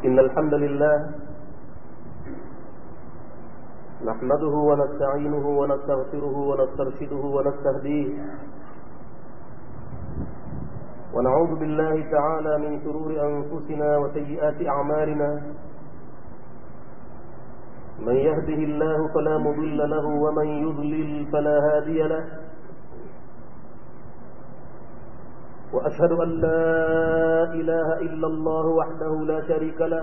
إن الحمد لله نحمده ونستعينه ونستغفره ونسترشده ونستهديه ونعوذ بالله تعالى من شرور أنفسنا وسيئات أعمالنا من يهده الله فلا مضل له ومن يضلل فلا هادي له وأشهد أن لا إله إلا الله وحده لا شريك له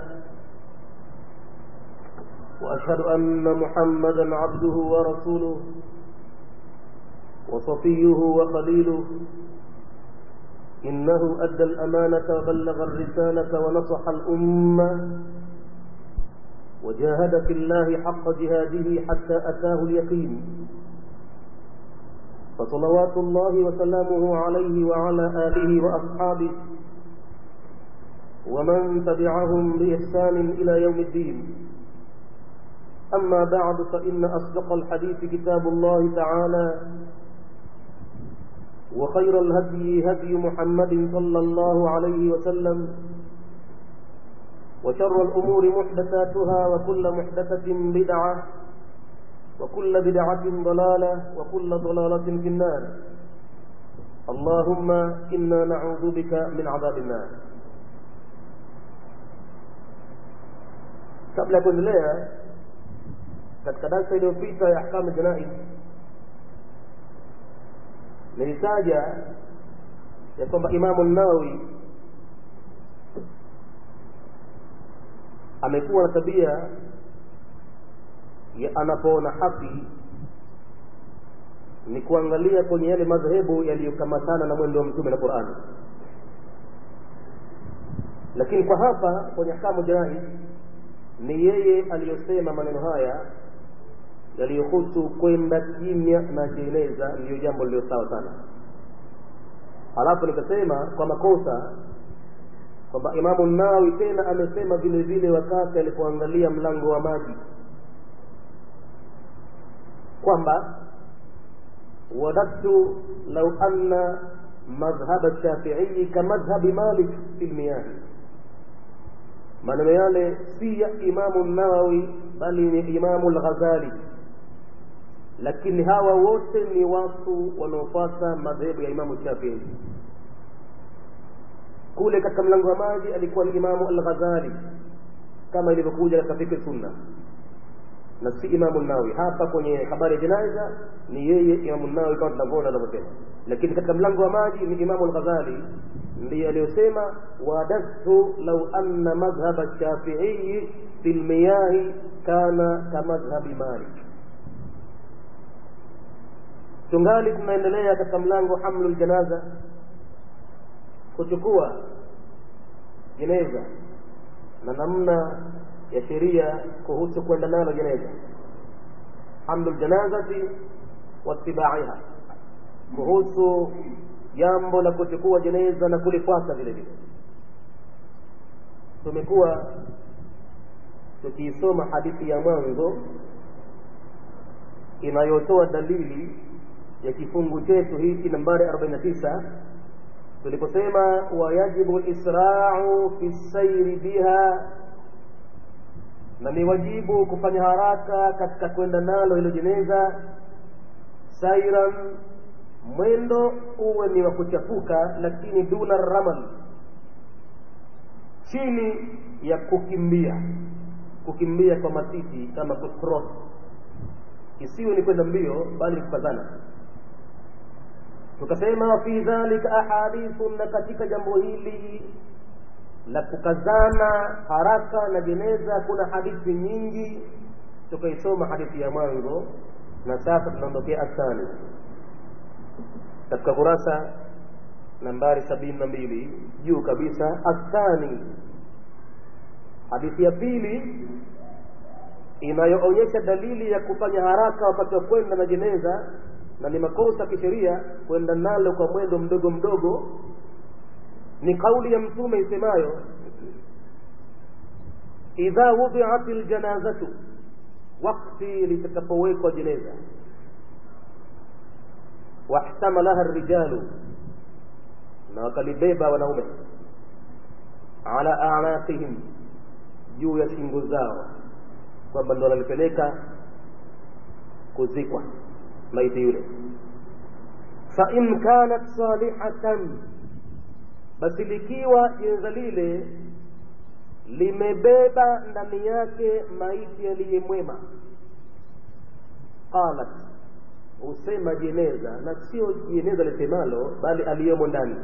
وأشهد أن محمدا عبده ورسوله وصفيه وخليله إنه أدى الأمانة وبلغ الرسالة ونصح الأمة وجاهد في الله حق جهاده حتى أتاه اليقين فصلوات الله وسلامه عليه وعلى آله وأصحابه ومن تبعهم بإحسان إلى يوم الدين أما بعد فإن أصدق الحديث كتاب الله تعالى وخير الهدي هدي محمد صلى الله عليه وسلم وشر الأمور محدثاتها وكل محدثة بدعة وكل بدعة ضلالة وكل ضلالة في النار اللهم إنا نعوذ بك من عذاب النار kabla ya kuendelea katika darsa iliyopita ya ahkamu janaiz nilitaja ya kwamba imamu nawawi amekuwa na tabia ya anapoona haki ni kuangalia kwenye yale madhehebu yaliyokamatana na mwendo wa mtume na qurani lakini kwa hapa kwenye ahkamu janaiz ni yeye aliyosema maneno haya yaliyohusu kwenda kimya na jeneza ndiyo jambo lililo sawa sana halafu nikasema kwa makosa kwamba imamu nawawi tena amesema vile vile wakati alipoangalia mlango wa maji kwamba wadadtu lau anna madhhaba shafiii kamadhhabi malik fi lmiyahi maneno yale si ya imamu nawawi bali ni imamu lghazali lakini hawa wote ni watu wanaofuata madhehebu ya imamu shafii kule katika mlango wa maji alikuwa ni imamu alghazali kama ilivyokuja katika fikri sunna na si imamu nawawi hapa kwenye habari ya janaiza ni yeye imamu nawawi kama tunavyoona anavyosema lakini katika mlango wa maji ni imamu alghazali ndiye aliyosema wadadtu lau anna madhhaba shafiii fi lmiyahi kana kamadhhabi malik tungali tunaendelea katika mlango hamlu ljanaza kuchukua jeneza na namna ya sheria kuhusu kwenda nalo jeneza hamlu ljanazati watibaiha kuhusu jambo la kuchukua jeneza na kulifuata vile vile tumekuwa tukiisoma hadithi ya mwanzo inayotoa dalili ya kifungu chetu hiki nambari 49 tuliposema wayajibu lisrau fi sairi biha na ni wajibu kufanya haraka katika kwenda nalo hilo jeneza sairan mwendo uwe ni wa kuchafuka lakini duna ramal chini ya kukimbia kukimbia kwa matiti kama kuscross isiwe ni kwenda mbio bali kukazana tukasema fi dhalika ahadithu na katika jambo hili la kukazana haraka na jeneza kuna hadithi nyingi tukaisoma hadithi ya mwanzo na sasa tunaondokea athani katika kurasa nambari sabini na mbili juu kabisa athani hadithi ya pili inayoonyesha dalili ya kufanya haraka wakati wa kwenda na jeneza na ni makosa kisheria kwenda nalo kwa mwendo mdogo mdogo ni kauli ya mtume isemayo idha wudiat ljanazatu wakti litakapowekwa jeneza wahtamalaha rijalu na wakalibeba wanaume ala anaqihim juu ya shingo zao kwamba ndo wanalipeleka kuzikwa maiti yule fain kanat salihatan basi likiwa jeneza lile limebeba ndani yake maiti aliyemwema qalat husema jeneza na sio jeneza lisemalo bali aliyomo ndani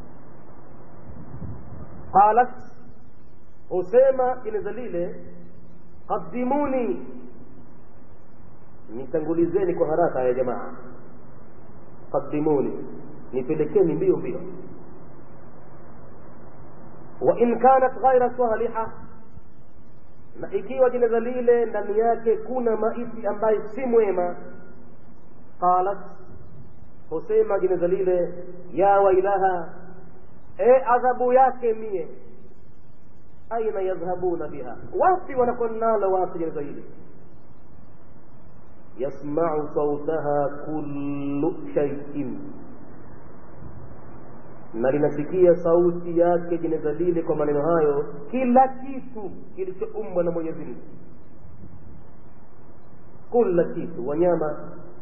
qalat husema jeneza lile qaddimuni nitangulizeni kwa haraka ya jamaa qaddimuni nipelekeni mbio mbio wa in kanat ghaira saliha na ikiwa jeneza lile ndani yake kuna maiti ambaye si mwema qalat husema jeneza lile ya wailaha e adhabu yake mie aina yadhhabuna biha wapi wanakonalo watu jeneza hili yasmau sautaha kullu shaiin na linasikia sauti yake jeneza lile kwa maneno hayo kila kitu kilichoumbwa na mwenyezi mungu kila kitu wanyama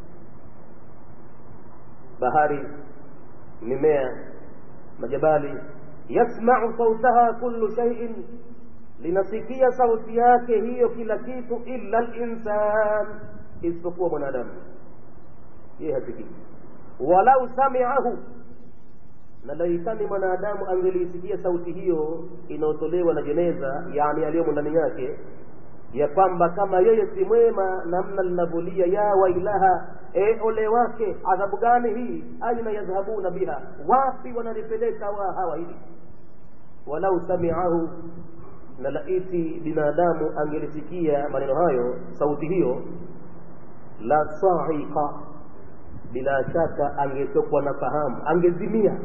bahari mimea majabali yasmau sautaha kullu shaiin linasikia sauti yake hiyo kila kitu illa linsan isipokuwa mwanadamu yeye hasikii walau samiahu na laitani mwanadamu angeliisikia sauti hiyo inayotolewa na jeneza yani aliyomo ndani yake ya kwamba kama yeye si mwema namna linavyolia ya wailaha e ole wake adhabu gani hii aina yadhhabuna biha wapi wanalipeleka wa hawa hili walau samiahu na laiti binadamu angelisikia maneno hayo sauti hiyo la saika bila shaka angetokwa na fahamu angezimia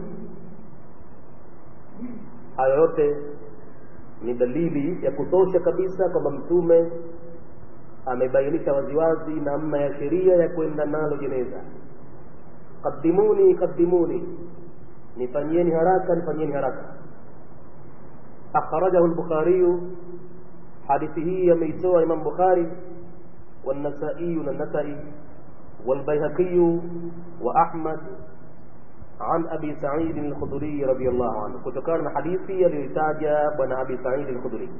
hayo yote ni dalili ya kutosha kabisa kwamba mtume amebainisha waziwazi namna ya sheria ya kwenda nalo jeneza qaddimuni qaddimuni nifanyieni haraka nifanyieni haraka akhrajahu lbukhariyu hadithi hii ameitoa imam bukhari والنسائي النسائي والبيهقي وأحمد عن أبي سعيد الخدري رضي الله عنه كتكان حديثي ليتاج بن أبي سعيد الخدري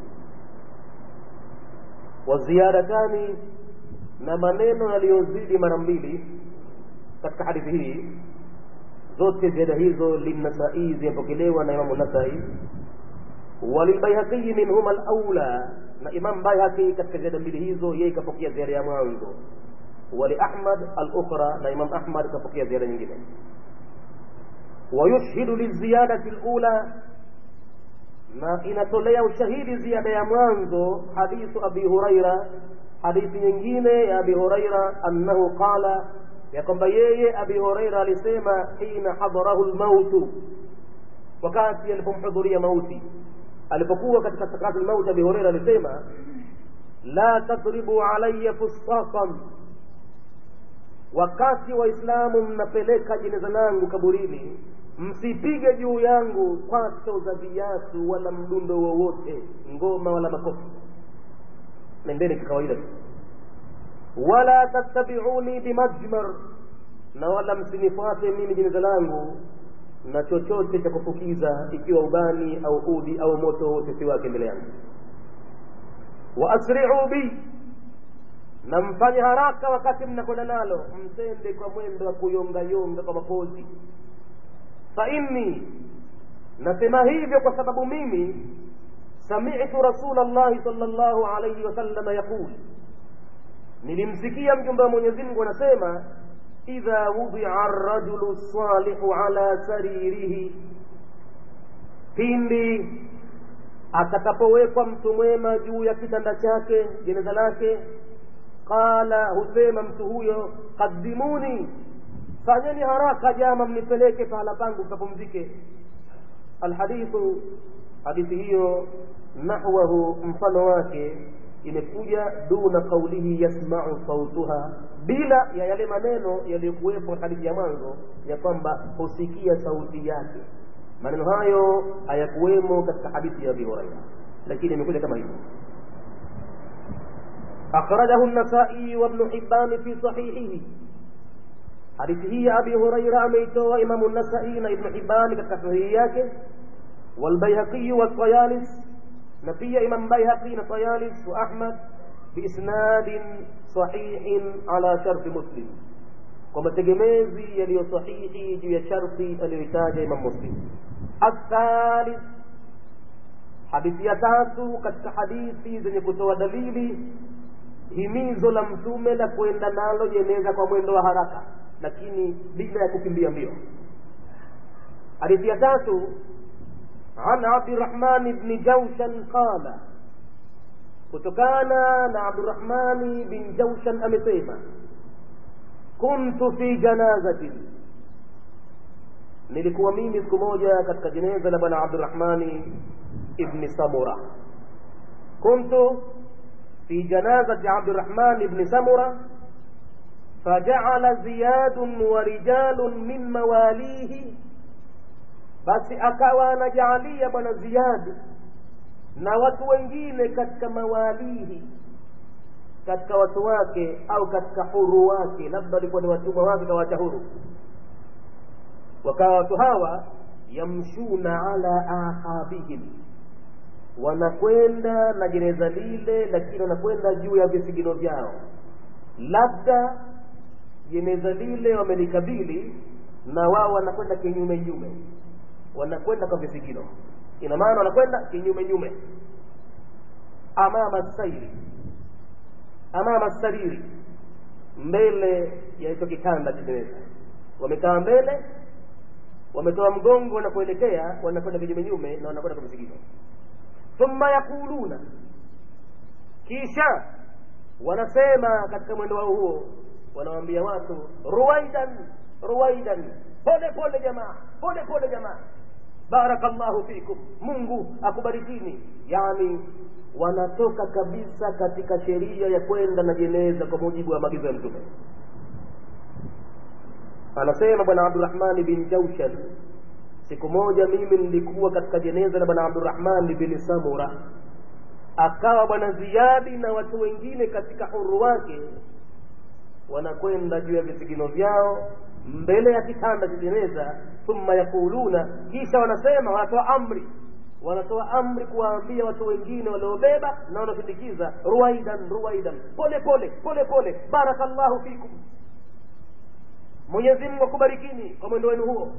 والزيادتان na maneno yaliyozidi mara mbili katika hadithi hii zote ziada hizo linnasai zimepokelewa na imamu nasai walilbaihaqii minhuma alaula na imam baihaqi katika ziada mbili hizo yeye ikapokea ziada ya mwanzo wali ahmad alukhra na imam ahmad ikapokea ziada nyingine wayushhidu liziyadati lula na inatolea ushahidi ziada ya mwanzo hadithu abi huraira hadithi nyingine ya abi huraira annahu qala ya kwamba yeye abi huraira alisema hina hadarahu lmautu wakati alipomhudhuria mauti alipokuwa katika sakati lmauti abi huraira alisema la tadribu alaya fustasan wakati waislamu mnapeleka jeneza langu kaburini msipige juu yangu kwato za viatu wala mdundo wowote ngoma wala makofi nendeni kikawaida tu wala tattabiuni bimajmar na wala msinifuate mimi jeneza langu na chochote cha kufukiza ikiwa ubani au udi au moto wote si wake mbele yangu wa asri'u bi na mfanye haraka wakati mnakwenda nalo msende kwa mwendo wa kuyongayonga kwa mapozi fa inni nasema hivyo kwa sababu mimi sami'tu rasula llahi sal llahu alaihi wasalama yaqul nilimsikia mjumbe wa mwenyezi mungu anasema idha wudia arrajulu salihu ala saririhi pindi atakapowekwa mtu mwema juu ya kitanda chake jeneza lake qala husema mtu huyo qaddimuni fanyeni haraka jama mnipeleke pahala pangu kapumzike alhadithu hadithi hiyo nahwahu mfano wake imekuja duna qaulihi yasmau sautuha bila ya yale maneno yaliyokuwepo hadithi ya mwanzo ya kwamba husikia sauti yake maneno hayo hayakuwemo katika hadithi ya abi huraira lakini imekuja kama hivyo أخرجه النسائي وابن حبان في صحيحه حديث هي أبي هريرة أميتو إمام النسائي ابن حبان كتفهياك والبيهقي والطيالس نبي إمام بيهقي نطيالس وأحمد بإسناد صحيح على شرط مسلم kwa mategemezi yaliyo sahihi juu ya sharti aliyoitaja imam muslim athalith hadithi ya tatu katika hadithi zenye kutoa dalili himizo la mtume la kwenda nalo jeneza kwa mwendo wa haraka lakini bila ya kukimbia mbio hadithi ya tatu عن عبد الرحمن بن جوشن قال kutokana na abdurahmani bin jaushan amesema kuntu fi janazatin nilikuwa mimi siku moja katika jeneza la bwana abdurahmani ibni samura kuntu fi janazati abdurahmani ibni samura فجعل زياد ورجال من مواليه basi akawa anajaalia bwana ziyadi na watu wengine katika mawalihi katika watu wake au katika huru wake labda walikuwa ni watumwa wake kawacha huru wakawa watu hawa yamshuna ala aqabihim wanakwenda na jeneza lile lakini wanakwenda juu ya visigino vyao labda jeneza lile wamelikabili na wao wanakwenda kinyume nyume wanakwenda kwa visigino ina maana wanakwenda kinyume nyume amama sairi amama sariri mbele ya hicho kitanda cha jeneza wamekaa mbele wametoa mgongo wanakuelekea wanakwenda kinyume nyume na wanakwenda kwa visigino thumma yaquluna kisha wanasema katika mwendo wao huo wanawaambia watu ruwaidan ruwaidan pole pole jamaa pole pole jamaa barakallahu fikum mungu akubarikini yani wanatoka kabisa katika sheria ya kwenda na jeneza kwa mujibu wa maagizo ya mtume anasema bwana abdurahmani bin jaushan siku moja mimi nilikuwa katika jeneza la bwana abdurahmani bin samura akawa bwana ziyadi na watu wengine katika huru wake wanakwenda juu ya visigino vyao mbele ya kitanda cha jeneza thumma yaquluna kisha wanasema wanatoa amri wanatoa amri kuwaambia watu wengine waliobeba na wanasindikiza ruwaidan ruwaidan pole pole pole pole barakallahu fikum mwenyezi mungu akubarikini kwa mwendo wenu huo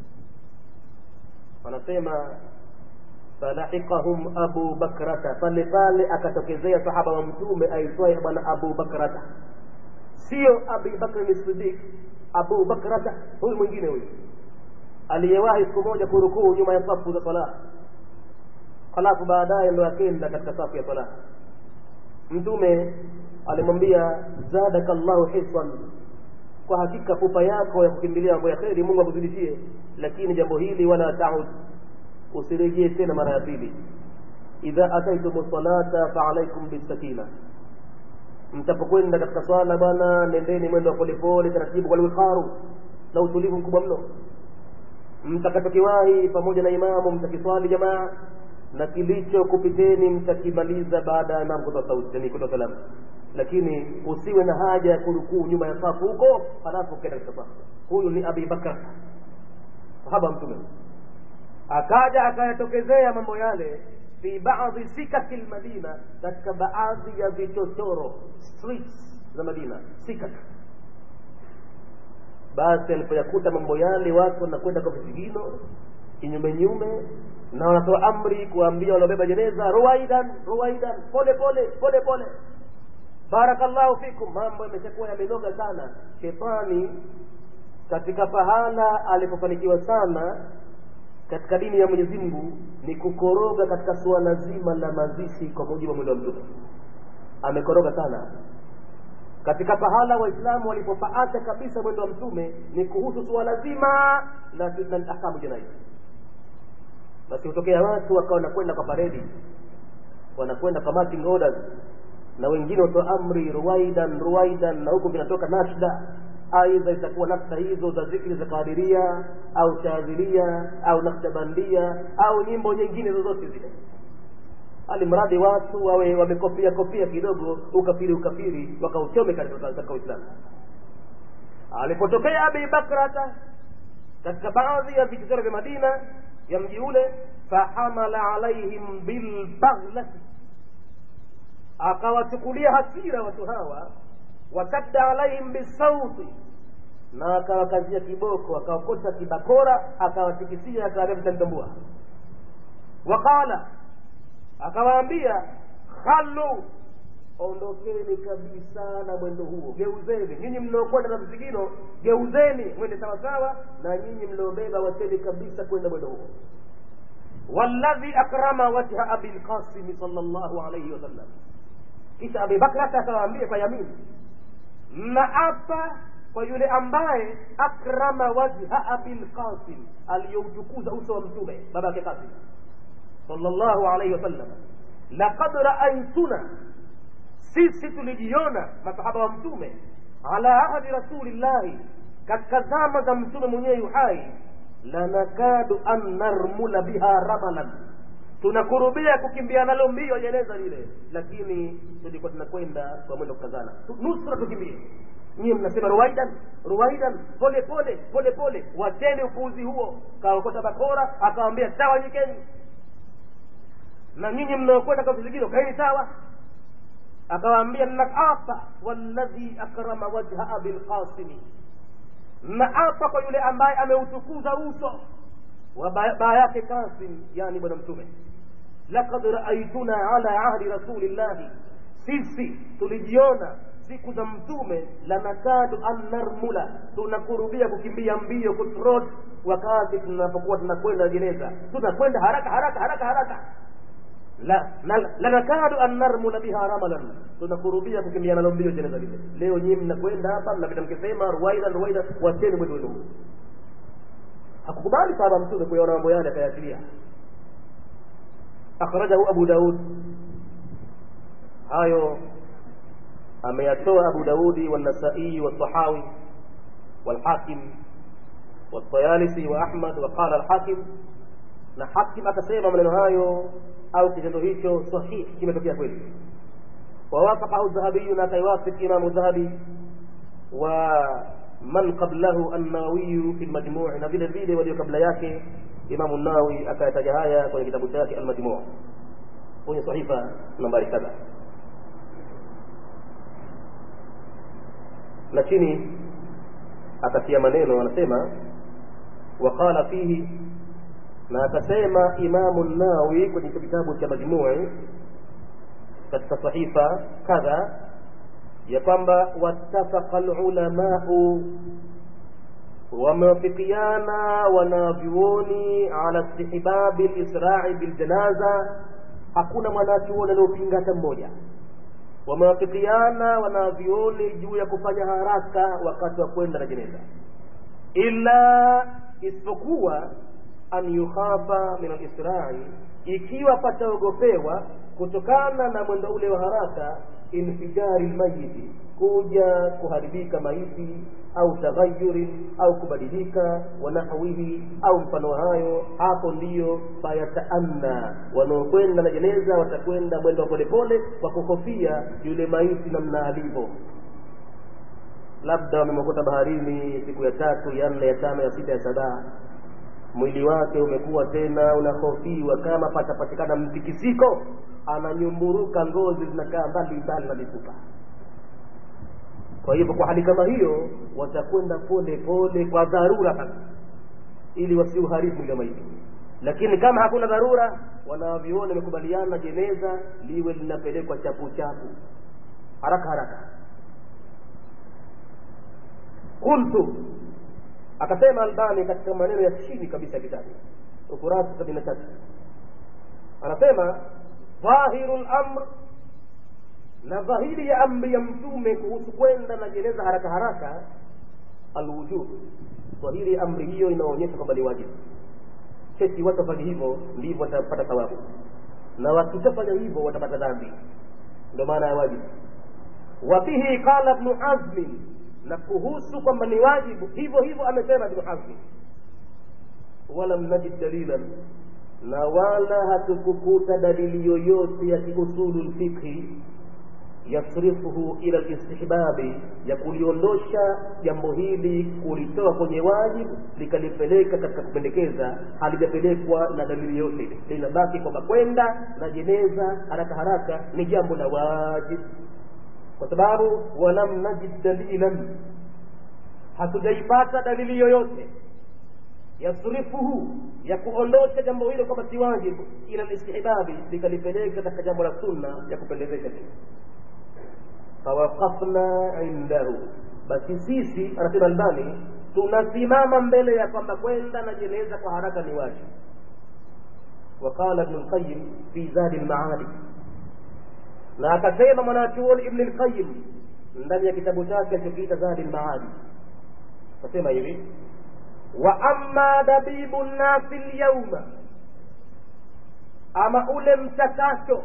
wanasema falahikahum abu bakrata pale pale akatokezea sahaba wa mtume aitwaye bwana abu bakrata sio abi bakri sidik abu bakrata huyu mwingine huyu aliyewahi siku moja kurukuu nyuma ya safu za sala halafu baadaye ndo akenda katika safu ya sala mtume alimwambia zadaka llahu hiswan kwa hakika pupa yako ya kukimbilia mambo ya kheri mungu akuzidishie lakini jambo hili wala taud usirejee tena mara ya pili idha ataitum salata faalaikum bisakina mtapokwenda katika swala bwana nendeni mwendo wa polepole taratibu kwa lwikharu na utulivu mkubwa mno mtakachokiwahi pamoja na imamu mtakiswali jamaa na kilicho kupiteni mtakimaliza baada ya imamu kutoa sauti yani kutoa salamu lakini usiwe na haja ya kurukuu nyuma ya safu huko halafu ukenda katika safu huyu ni abi bakar sahaba mtume akaja akayatokezea mambo yale fi baadhi sikaki lmadina katika baadhi ya vichochoro streets za madina sikak basi alipoyakuta mambo yale watu wanakwenda kwa visigino kinyume nyume na wanatoa amri kuwaambia waliobeba jeneza ruwaidan ruwaidan pole pole pole pole barakallahu fikum mambo yameshakuwa yamenoga sana shetani katika pahala alipofanikiwa sana katika dini ya mwenyezi mungu ni kukoroga katika suala zima la mazishi kwa mujibu wa mwendo wa mtume amekoroga sana katika pahala waislamu walipopaacha kabisa mwendo wa mtume ni kuhusu suala zima la ahkamu janai basi hutokea watu wakawa wanakwenda kwa paredi wanakwenda kwa marching orders na wengine watoa amri ruwaidan ruwaidan na huku vinatoka nashda aidha itakuwa nafsa hizo za zikri za kadiria au shadhilia au nakshabandia au nyimbo nyingine zozote zile alimradi watu wawe wamekopia kopia kidogo ukafiri ukafiri wakauchome katika uislamu alipotokea abi bakrata katika baadhi ya vichochoro vya madina ya mji ule fahamala alaihim bilbaghlati akawachukulia hasira watu hawa wasadda alaihim bisauti na akawakazia kiboko akawakosha kibakora akawatikisia akawaambia mtanitambua waqala akawaambia khallu ondokeni kabisa na mwendo huo geuzeni nyinyi mnaokwenda na mzigino geuzeni mwende sawasawa na nyinyi mliobeba wacheni kabisa kwenda mwendo huo walladhi akrama wajha abi lqasimi sal llahu alaihi wasallam kisha abi bakrata akawaambia kwa yamini mnaapa kwa yule ambaye akrama wajha abi lqasim aliyoutukuza uso wa mtume baba yake qasim sallallahu alaihi wasallam laqad raaituna sisi tulijiona masahaba wa mtume ala ahdi rasulillahi katika zama za mtume mwenyewe yuhai lanakadu an narmula biha ramalan tunakurubia kukimbia nalo mbio jeneza lile lakini tulikuwa tunakwenda kwa mwendo kukazana nusra tukimbie nyie mnasema ruwaidan ruwaidan pole pole pole pole wacheni upuuzi huo kaokota bakora akawambia sawa nyikeni na nyinyi mnaokwenda kwa vizigiro kaeni sawa akawaambia naapa walladhi akrama wajha abi lqasimi naapa kwa yule ambaye ameutukuza uso wa baa yake kasim yani bwana mtume lakad raaituna ala ahdi rasulillahi sisi tulijiona siku za mtume lanakadu an narmula tunakurubia kukimbia mbio kutrot wakati tunapokuwa tunakwenda jeneza tunakwenda haraka haraka haraka haraka la lanakadu an narmula biha ramalan tunakurubia kukimbia nalo mbio jeneza lile leo nyinyi mnakwenda hapa mnapita mkisema ruwaida ruwaida wacheni mwendo wenu hakukubali sahaba mtume kuyaona mambo yale akayaachilia akhrajahu abu daud hayo ameyatoa abu daudi والنسائي والطحاوي والحاكم والطيالسي واحمد وقال الحاكم na hakim akasema maneno hayo au kitendo hicho sahihi kimetokea kweli wawafaqahu dhahabiyu na akaiwafik imamu dhahabi wa man qablahu annawawiyu fi lmajmui na vile vile walio kabla yake imamu nawawi akayataja haya kwenye kitabu chake almajmuu kwenye sahifa nambari kadha lakini akatia maneno anasema waqala fihi na akasema imamu nawi kwenye kitabu cha majmui katika sahifa kadha ya kwamba wattafaqa lulamau wamewafikiana wanavyuoni ala istihbabi lisrai biljanaza hakuna mwanachuoni aliopinga hata mmoja wamewafikiana wanavyuoni juu ya kufanya haraka wakati wa kwenda na jeneza illa isipokuwa an yukhafa min alisrai ikiwa pataogopewa kutokana na mwendo ule wa haraka infijari lmayiti kuja kuharibika maiti au taghayurin au kubadilika wanahwihi au mfano hayo hapo ndiyo fayataanna wanaokwenda na jeneza watakwenda mwendo wa polepole kwa kuhofia yule maiti namna alivyo labda wamemokota baharini siku ya tatu ya nne ya tano ya sita ya saba mwili wake umekuwa tena unahofiwa kama patapatikana mtikisiko ananyumburuka ngozi zinakaa mbali mbali na mifupa kwa hivyo kwa hali kama hiyo watakwenda pole pole kwa dharura sasa ili wasiuharibu mwili wa maiti lakini kama hakuna dharura wanavyuoni wamekubaliana jeneza liwe linapelekwa chapu chapu haraka haraka qultu akasema albani katika maneno ya chini kabisa ya kitabu ukurasa sabini na tatu anasema dhahiru lamr na dhahiri ya amri ya mtume kuhusu kwenda na jeneza haraka haraka alwujub dhahiri ya amri hiyo inaonyesha kwamba ni wajibu cheti watafanya hivyo ndivyo watapata thawabu na wakishafanya hivyo watapata dhambi ndio maana ya wajibu wafihi qala ibnu hazmin na kuhusu kwamba ni wajibu hivyo hivyo amesema ibnu hazmi walam najid dalilan na wala hatukukuta dalili yoyote ya kiusulu lfikhi yasrifuhu ila listihbabi ya kuliondosha jambo hili kulitoa kwenye wajibu likalipeleka katika kupendekeza halijapelekwa na dalili yote ile linabaki kwamba kwenda na jeneza haraka haraka ni jambo la wajibu kwa sababu walam najid dalilan hatujaipata dalili yoyote yasrifuhu ya kuondosha jambo hilo kwamba si wajibu ila listihbabi likalipeleka katika jambo la sunna ya kupendezesha tu fawaqafna indahu basi sisi anasema albani tunasimama mbele ya kwamba kwenda na jeneza kwa haraka ni wajibu وقال ابن القيم في زاد المعاد na akasema mwanachuoni ibn lqayim ndani ya kitabu chake alichokiita zadi lmaadi akasema hivi wa amma dabibu nnasi lyauma ama ule mchakato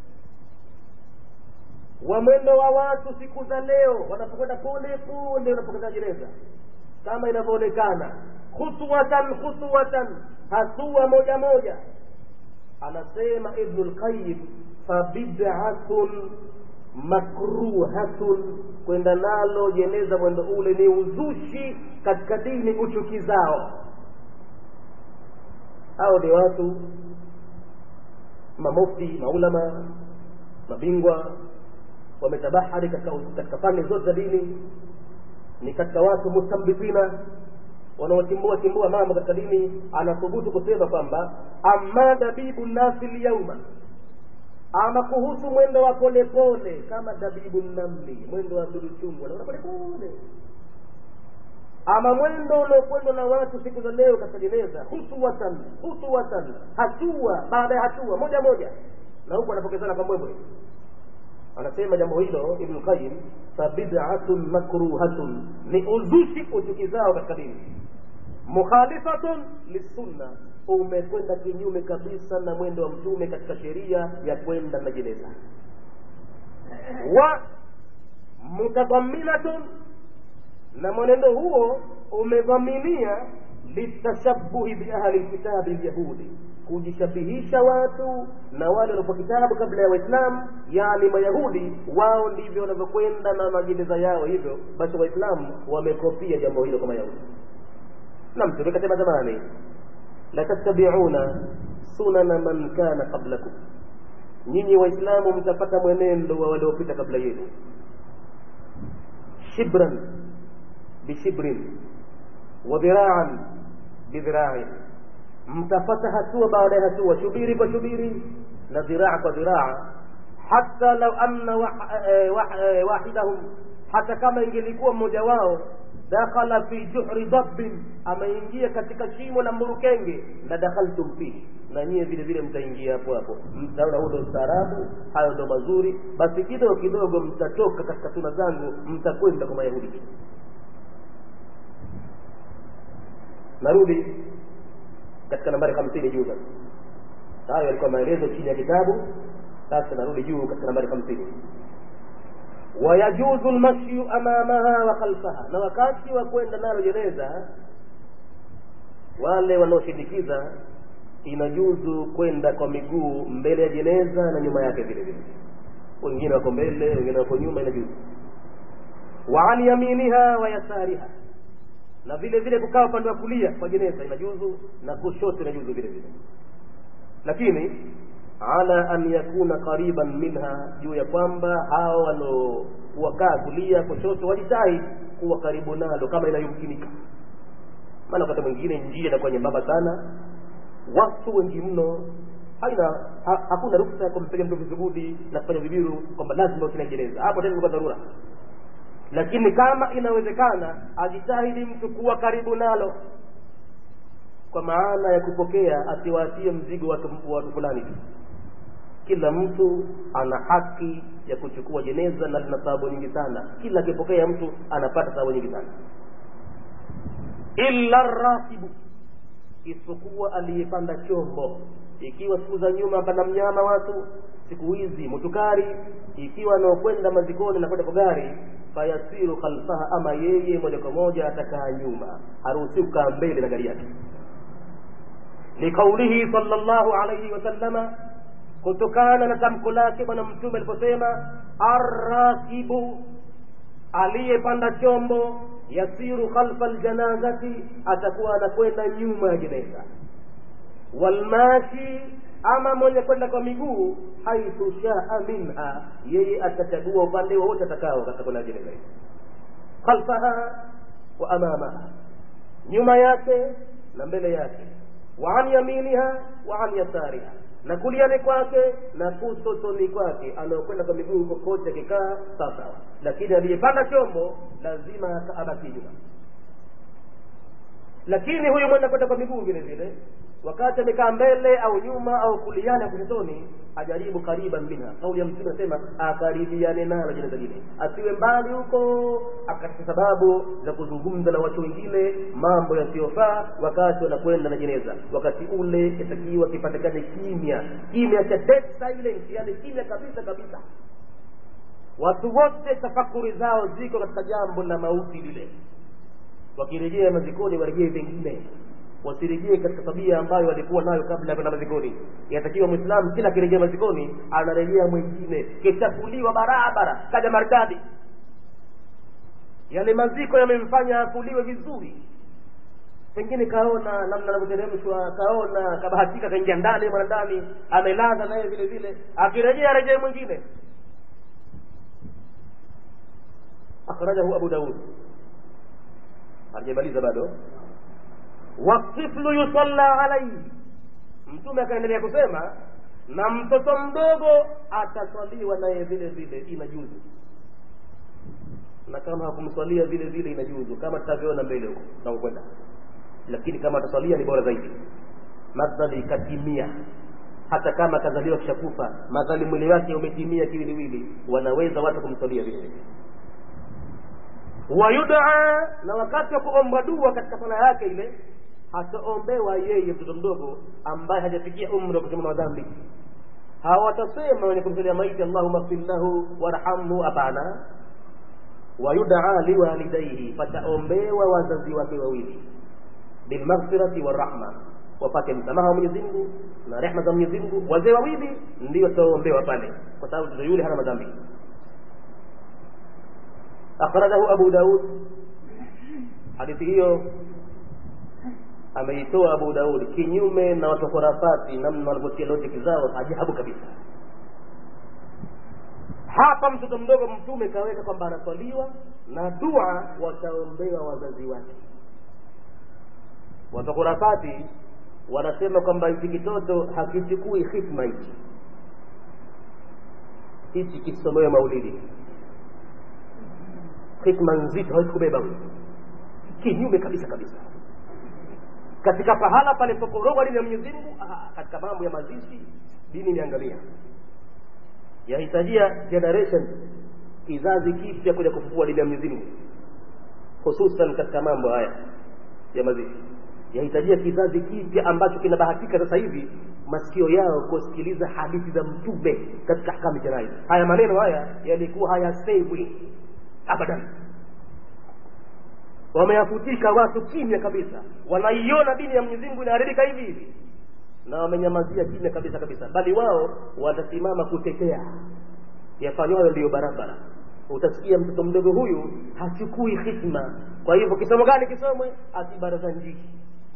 wa mwendo wa watu siku za leo wanapokwenda pole pole wanapokeza jeneza kama inavyoonekana khutwatan khutwatan hatua moja moja anasema ibnu lqayim fabid'atun makruhatun kwenda nalo jeneza mwendo ule ni uzushi katika dini uchukizao hao ni watu mamufti maulama mabingwa wametabahari katika, katika fani zote za dini ni katika watu mustambitina wanaochimbua chimbua mambo katika dini anathubutu kusema kwamba amma dabibu nasi lyauma ama kuhusu mwendo wa polepole kama dabibu namli mwendo wa duruchungu wanaona polepole ama mwendo uliokwendwa na watu siku za leo katika jeneza hutuwatan hutuwatan hatua baada ya hatua moja moja na huku anapokezana kwa mbwembwe anasema jambo hilo ibnu qayim fabid'atun makruhatun ni uzushi uchukizao katika dini mukhalifatun lissunna umekwenda kinyume kabisa na mwendo wa mtume katika sheria ya kwenda na jeneza wa mutadhaminatun na mwenendo huo umedhaminia litashabuhi biahli lkitabi lyahudi kujishabihisha watu na wale waliokuwa kitabu kabla ya waislamu yani mayahudi wao ndivyo wanavyokwenda na majeneza yao hivyo basi waislamu wamekopia jambo hilo kwa mayahudi na mtume kasema zamani latattabiuna sunana man kana qablakum nyinyi waislamu mtapata mwenendo wa waliopita kabla yenu shibran bishibrin wa dhiraan bidhiraain mtapata hatua baada ya hatua shubiri kwa shubiri na dhiraa kwa dhiraa hata lau anna wahidahum hata kama ingelikuwa mmoja wao dakhala fi juhri dabbin ameingia katika shimo la mburukenge la dakhaltum fihi na nyie vile vile mtaingia hapo hapo mtaona huo ndo ustaarabu hayo ndo mazuri basi kidogo kidogo mtatoka katika suna zangu mtakwenda kwa mayahudi narudi katika nambari hamsini juu sasa hayo yalikuwa maelezo chini ya kitabu sasa narudi juu katika nambari hamsini wayajuzu lmashyu amamaha wa khalfaha na wakati wa kwenda nalo jeneza wale wanaoshindikiza inajuzu kwenda kwa miguu mbele ya jeneza na nyuma yake vile vile wengine wako mbele wengine wako nyuma inajuzu wa an yaminiha wa yasariha na vile vile kukaa upande wa kulia kwa jeneza inajuzu na kushoto inajuzu vile vile lakini ala an yakuna qariban minha juu ya kwamba hao wanaowakaa kulia kushoto wajitahidi kuwa karibu nalo kama inayomkinika maana wakati mwingine njia inakuwa nyembamba sana watu wengi mno haina ha, hakuna ruksa ya kumpiga mtu vizugudi na kufanya vibiru kwamba lazima usina jeneza hapo tena kwa dharura lakini kama inawezekana ajitahidi mtu kuwa karibu nalo kwa maana ya kupokea asiwaatie mzigo watu, watu fulani tu kila mtu ana haki ya kuchukua jeneza na lina sababu nyingi sana kila akipokea mtu anapata sababu nyingi sana illa rasibu isipokuwa aliyepanda chombo ikiwa siku za nyuma pana mnyama watu siku hizi mutukari ikiwa anaokwenda mazikoni na kwenda kwa gari fayasiru khalfaha ama yeye moja kwa moja atakaa nyuma haruhusi kukaa mbele na gari yake liqaulihi sallallahu alayhi wasallama kutokana na tamko lake bwana mtume aliposema arrakibu aliyepanda chombo yasiru khalfa aljanazati atakuwa anakwenda nyuma ya jeneza walmashi ama mwenye kwenda kwa miguu haithu shaa minha yeye atachagua upande wowote atakao katika kwenda jeneza hii khalfaha wa amamaha nyuma yake na mbele yake wa an yaminiha wa an yasariha na kuliani kwake na kusotoni kwake anaokwenda kwa miguu kokote akikaa sawasawa lakini aliyepanda chombo lazima abaki nyuma lakini huyu mwenda kwenda kwa miguu vile vile wakati amekaa mbele au nyuma au kuliani au kushotoni ajaribu kariban minha kauli ya mtume anasema akaribiane nalo jeneza lile asiwe mbali huko akatafuta sababu za kuzungumza na watu wengine mambo yasiyofaa wakati wanakwenda na jeneza wakati ule itakiwa kipatikane kimya kimya cha dead silence yani kimya kabisa kabisa watu wote tafakuri zao ziko katika jambo la mauti lile wakirejea mazikoni warejee vingine wasirejee katika tabia ambayo walikuwa nayo kabla ya kwenda mazikoni inatakiwa mwislamu kila akirejea mazikoni anarejea mwingine kishakuliwa barabara kaja maridadi yale maziko yamemfanya akuliwe vizuri pengine kaona namna anavyoteremshwa kaona kabahatika kaingia ndani mwana ndani amelaza naye vile vile akirejea arejee mwingine akhrajahu abu daud hajamaliza bado watiflu yusalla alaihi mtume akaendelea kusema na mtoto mdogo ataswaliwa naye vile vile inajuzu na kama hakumswalia vile vile inajuzu kama tutavyoona mbele huko tunakwenda lakini kama ataswalia ni bora zaidi madhali katimia hata kama kazaliwa kishakufa madhali mwili wake umetimia kiwiliwili wanaweza watu kumswalia vile vile wayudaa na wakati wa kuomba dua katika sala yake ile hataombewa yeye mtoto mdogo ambaye hajafikia umri wa kusema madhambi hawatasema wenye kumsalia maiti allahuma fir lahu warhamhu hapana wayudaa liwalidaihi pataombewa wazazi wake wawili bilmaghfirati warahma wapate msamaha wa Mwenyezi Mungu na rehma za Mwenyezi Mungu wazee wawili ndio wataombewa pale kwa sababu mtoto yule hana madhambi akhrajahu abu daud hadithi hiyo ameitoa abu daud kinyume na watu khurafati namna wanavyotia logic zao ajabu kabisa hapa mtoto mdogo mtume kaweka kwamba anaswaliwa na dua wataombewa wazazi wake watu khurafati wanasema kwamba hichi kitoto hakichukui hikma hichi hichi kisomewe maulidi hikma nzito hawezi kubeba huyo kinyume kabisa kabisa katika pahala palipokorogwa dini ya Mwenyezi Mungu katika mambo ya mazishi dini imeangalia yahitajia generation kizazi kipya kuja kufufua dini ya Mwenyezi Mungu hususan katika mambo haya ya mazishi yahitajia kizazi kipya ambacho kinabahatika sasa hivi masikio yao kusikiliza hadithi za mtume katika hakamu janai haya maneno haya yalikuwa hayasewi abadan wameyafutika watu kimya kabisa wanaiona dini ya Mwenyezi Mungu inaharibika hivi hivi na wamenyamazia kimya kabisa kabisa bali wao watasimama kutetea yafanywayo ndiyo barabara utasikia mtoto mdogo huyu hachukui hikma kwa hivyo kisomo gani kisomwe asibaraza njii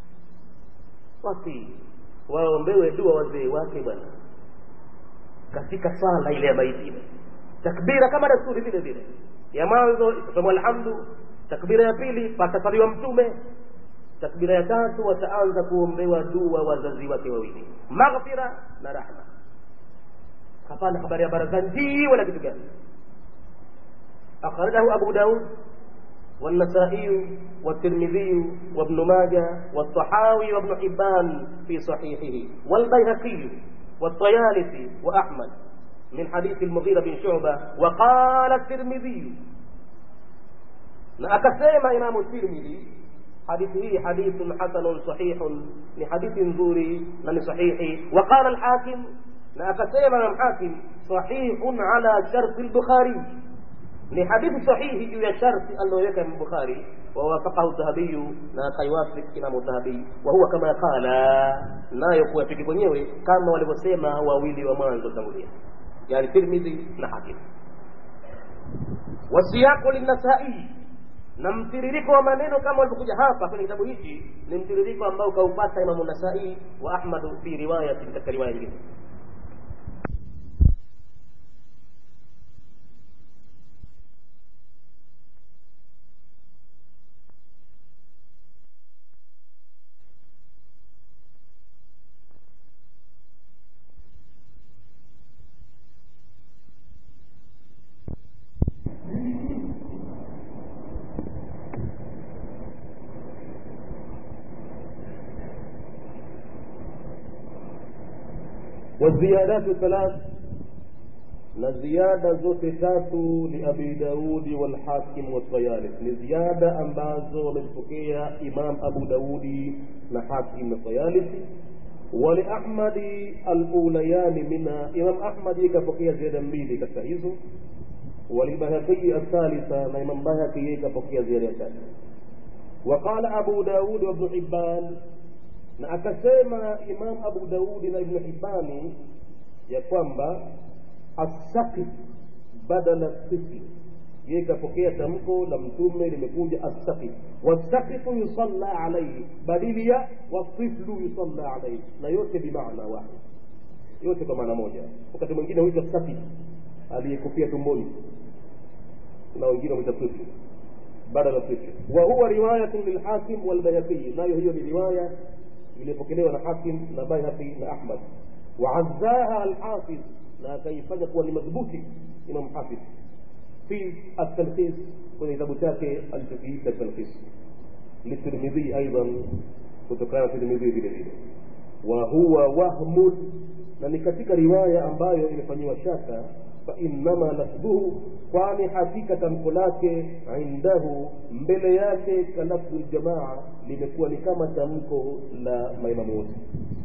wasi waombewe dua wazee wake bwana katika swala ile ya maiti ile takbira kama desturi vile vile ya mwanzo itasomwa alhamdu takbira ya pili patasaliwa mtume takbira ya tatu wataanza kuombewa dua wazazi wake wawili maghfira na rahma hapana habari ya barazanji wala kitu gani akhrajahu abu daud والنسائي والترمذي وابن ماجه والطحاوي وابن حبان في صحيحه والبيهقي والطيالسي وأحمد من حديث المغيرة بن شعبة وقال الترمذي أكسيم إمام الترمذي حديثه حديث حسن صحيح لحديث زوري من صحيح وقال الحاكم أكسيم إمام الحاكم صحيح على شرط البخاري ni hadithi sahihi juu ya sharti aliyoweka bukhari wawafaqahu dhahabiyu na akaiwafik imamu dhahabii wahuwa kama qala nayo kuwafiki kwenyewe kama walivyosema wawili wa mwanzo tangulia yani tirmidhi na hakim wasiyaqu linnasai na mtiririko wa maneno kama walivyokuja hapa kwenye kitabu hichi ni mtiririko ambao kaupata imamu nasai wa ahmadu fi riwayatin katika riwaya nyingine والزيادات ثلاث na ziada zote tatu ni abi daudi walhakim wasayalif ni ziada ambazo wamezipokea imam abu daudi na hakim na sayalif waliahmadi alulayani minha imam ahmadi ikapokea ziada mbili katika hizo walibahaqii athalitha na imam bahaqi yeye ikapokea ziada ya tatu waqala abu daud wabnu hibban na akasema imam abu daudi na ibnu hibani ya kwamba assaqi badala sifli yeye kapokea tamko la mtume limekuja assaqi wasaqifu yusalla alaihi badili ya wasiflu yusalla alaihi na yote bimaana wahid yote kwa maana moja wakati mwingine huitwa saqi aliyekufia tumboni na wengine huita sifli badala sifli wa huwa riwayatun lilhakim walbayhaqi nayo hiyo ni riwaya iliyopokelewa na hakim na bayhaqi na ahmad waazzaha alhafidh na akaifanya kuwa ni madhubuti imam hafidh fi التلخيص kwenye kitabu chake alichokiita talkhis litirmidhi aidan kutokana na tirmidhi vile vile wa huwa wahmun na ni katika riwaya ambayo imefanyiwa shaka fainama lafdhuhu kwani hakika tamko lake indahu mbele yake kalafdhu ljamaa limekuwa ni kama tamko la maimamu wote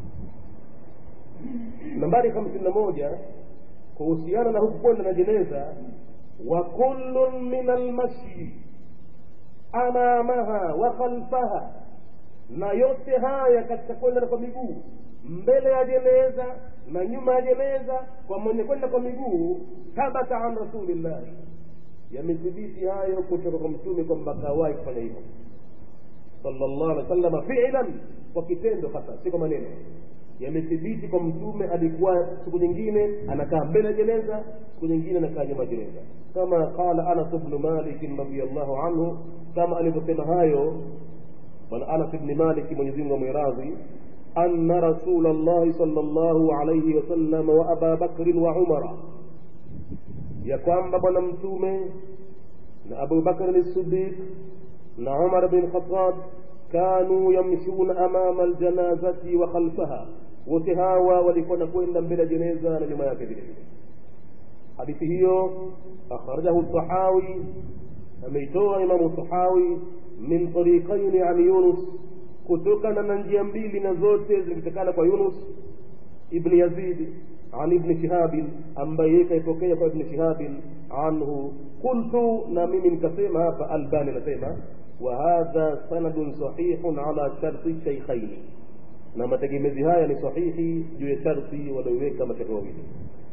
nambari hamsini na moja kuhusiana na huku kwenda na jeneza wa kullun min almashi amamaha wa khalfaha na yote haya katika kwenda kwa miguu mbele ya jeneza na nyuma ya jeneza kwa mwenye kwenda kwa miguu thabata an rasulillahi yamethibiti hayo kutoka kwa mtume kwamba kawahi kufanya hivyo sallallahu alaihi wasallam fi'lan kwa kitendo hasa si kwa maneno yamethibiti kwa mtume alikuwa siku nyingine anakaa mbele ya jeneza siku nyingine anakaa nyuma ya jeneza kama qala anas bnu malik radiallahu anhu kama alivyosema hayo bwana anas bni malik mwenyezimungu amwiradhi أن رسول الله صلى الله عليه وسلم وأبا بكر وعمر يقام بنا متومة أبو بكر الصديق عمر بن الخطاب كانوا يمشون أمام الجنازة وخلفها وتهاوى ولكون كوين بلا جنازة لما يكذب hadithi hiyo akhrajahu sahawi ameitoa imamu sahawi min tariqaini an yunus kutokana na njia mbili na zote zilitokana kwa yunus ibni yazid an ibni shihabin ambaye yeye kaipokea kwa ibni shihabin anhu qultu na mimi nikasema hapa albani anasema وهذا سند صحيح على شرط الشيخين na mategemezi haya ni sahihi juu ya sharti walioweka mashaka wawili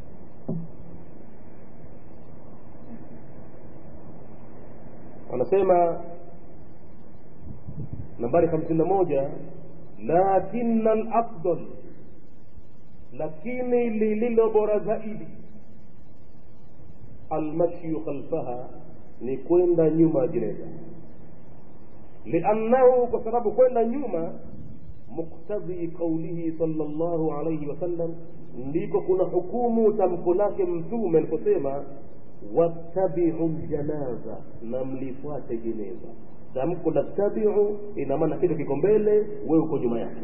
wanasema nambari hamsini na moja lakina alafdal lakini lililo bora zaidi almashyu khalfaha ni kwenda nyuma ya jeneza liannahu kwa sababu kwenda nyuma muktadhi qaulihi sala llahu alaihi wasallam ndiko kuna hukumu tamko lake mtume aliposema wattabiu ljanaza na mlifuate jeneza tamko la tabiu ina maana kitu kiko mbele wewe uko nyuma yake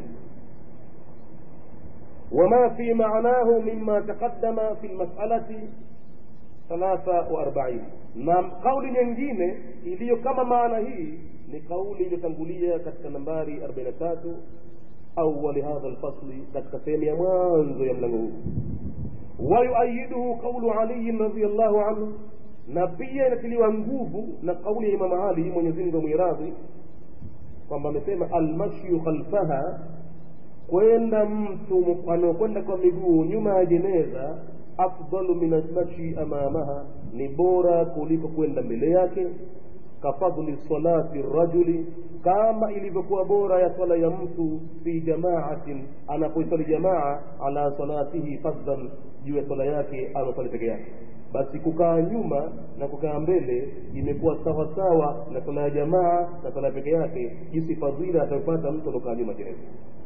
وما في معناه مما تقدم في المسألة ثلاثة وأربعين نعم قول nyingine iliyo kama maana hii ni kauli iliyotangulia katika nambari 43 awali hadha alfasli katika sehemu ya mwanzo ya mlango huu wayuayiduhu qaulu aliyin radiallahu anhu na pia inatiliwa nguvu na kauli ya imam ali mwenyezi mungu amwiradhi kwamba amesema almashyu khalfaha kwenda mtu anaokwenda kwa miguu nyuma ya jeneza afdalu min almashi amamaha ni bora kuliko kwenda mbele yake kafadli salati rajuli kama ilivyokuwa bora ya swala ya mtu fi jamaatin anapoisali jamaa ala salatihi fadlan juu ya swala yake anasali peke yake basi kukaa nyuma na kukaa mbele imekuwa sawa sawa na swala ya jamaa na swala peke yake jinsi fadhila atapata mtu anaokaa nyuma jeneza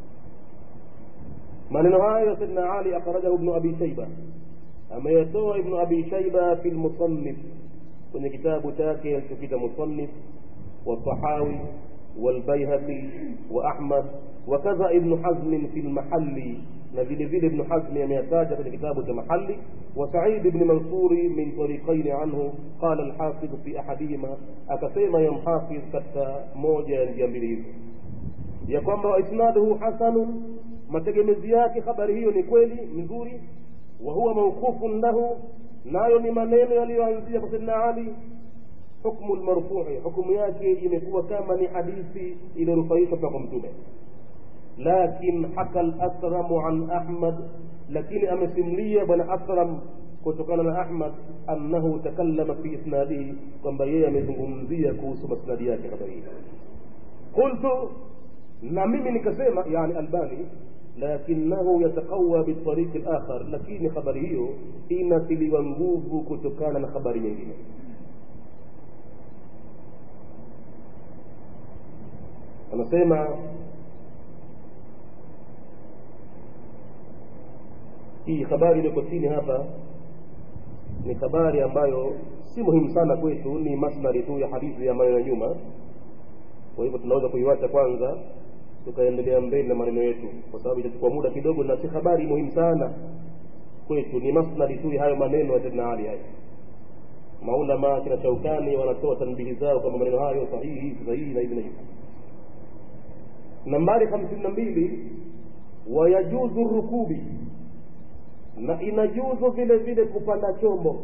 maneno hayo saidna ali akhrajahu ibnu abi shaiba ameyatoa ibnu abi shaiba fi lmusannif kwenye kitabu chake alichokita musannif والطحاوي والبيهقي وأحمد وكذا ابن حزم في المحل نزل فيل ابن حزم يميتاج في كتابه محلي وسعيد بن منصور من طريقين عنه قال الحافظ في أحدهما أكسيما يمحافظ كتا موجة جنبه ya kwamba isnaduhu hasanun mategemezi yake habari hiyo ni kweli mzuri wa huwa mawqufun lahu nayo ni maneno yaliyoanzia kwa saidina ali hukmu lmarfui hukumu yake imekuwa kama ni hadithi iliyorufaishwa kutoka kwa mtume lakin haka lasramu an ahmad lakini amesimlia bwana asram kutokana na ahmad annahu takallama fi isnadihi kwamba yeye amezungumzia kuhusu masnadi yake habari hii qultu na mimi nikasema yani albani lakinahu yataqawa bitariqi lakhar lakini habari hiyo inatiliwa nguvu kutokana na habari nyingine anasema hii habari iliyoko chini hapa ni habari ambayo si muhimu sana kwetu ni masnari tu ya hadithi ya maneno ya nyuma kwa hivyo tunaweza kuiwacha kwanza tukaendelea mbele na maneno yetu kwa sababu itachukua muda kidogo na si habari muhimu sana kwetu ni masnadi tu ya hayo maneno ya saidna ali hayo maulama kina shaukani wanatoa tanbihi zao kama maneno hayo sahihi sahihi na hivi na hivi nambari hamsini na mbili wayajuzu rukubi na inajuzu vile vile kupanda chombo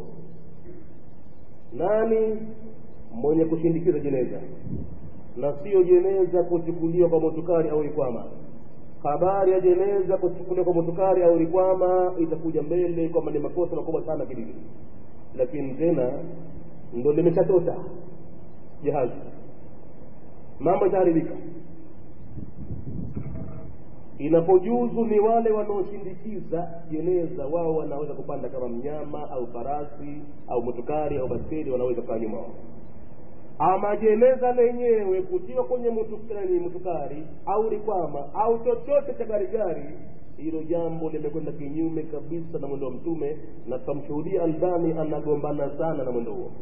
nani mwenye kushindikiza jeneza na sio jeneza kuchukuliwa kwa motukari au rikwama habari ya jeneza kuchukuliwa kwa motukari au rikwama itakuja mbele kwamba ni makosa makubwa sana kidini lakini tena ndo limeshatota jahazi mambo itaharibika inapojuzu ni wale wanaoshindikiza jeneza wao wanaweza kupanda kama mnyama au farasi au motukari au baskeli wanaweza kaa nyuma wao ama jeneza lenyewe kutiwa kwenye mutukari, mutukari au rikwama au chochote cha garigari hilo jambo limekwenda kinyume kabisa na mwendo wa mtume na tutamshuhudia albani anagombana sana na mwendo huo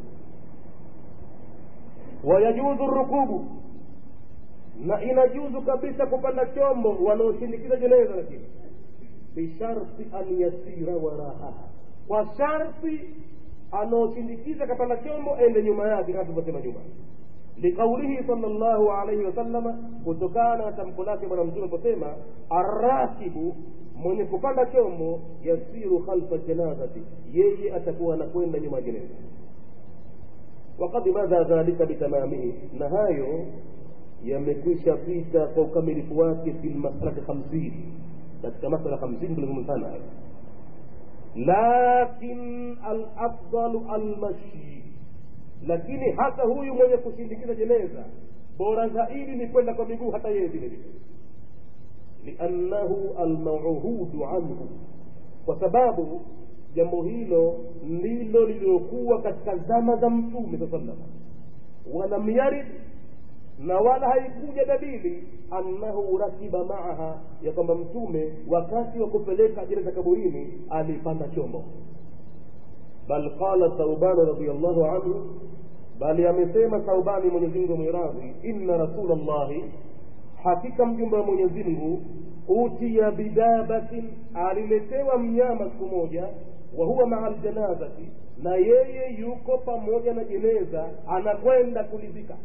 wayajuzu rukubu na inajuzu kabisa kupanda chombo wanaoshindikiza jeneza lakini bisharti an yasira waraha kwa sharti anaoshindikiza kapanda chombo ende nyuma yake kama tulivyosema nyuma liqaulihi sala llahu alaihi wasallama kutokana na tamko lake bwana mtume aliposema arrakibu mwenye kupanda chombo yasiru khalfa janazati yeye atakuwa anakwenda nyuma ya jeneza wakad madha dhalika bitamamihi na hayo yamekwisha pita kwa ukamilifu wake fi lmasalati hamsini katika masala hamsini tulizungumzana hayo lakin alafdalu almashi lakini hata huyu mwenye kushindikiza jeneza bora zaidi ni kwenda kwa miguu hata yeye vile vile liannahu almauhudu anhu kwa sababu jambo hilo ndilo lililokuwa katika zama za mtume saa sallam walam yarid na wala haikuja dalili annahu rakiba maaha ya kwamba mtume wakati wa kupeleka jeneza kaburini alipanda chombo bal qala thauban radiallahu anhu bali amesema thaubani mwenyezimngu mwiradhi inna rasul llahi hakika mjumbe wa mwenyezimngu utiya bidabatin aliletewa mnyama siku moja wa huwa maa ljanazati na yeye yuko pamoja na jeneza anakwenda kulizika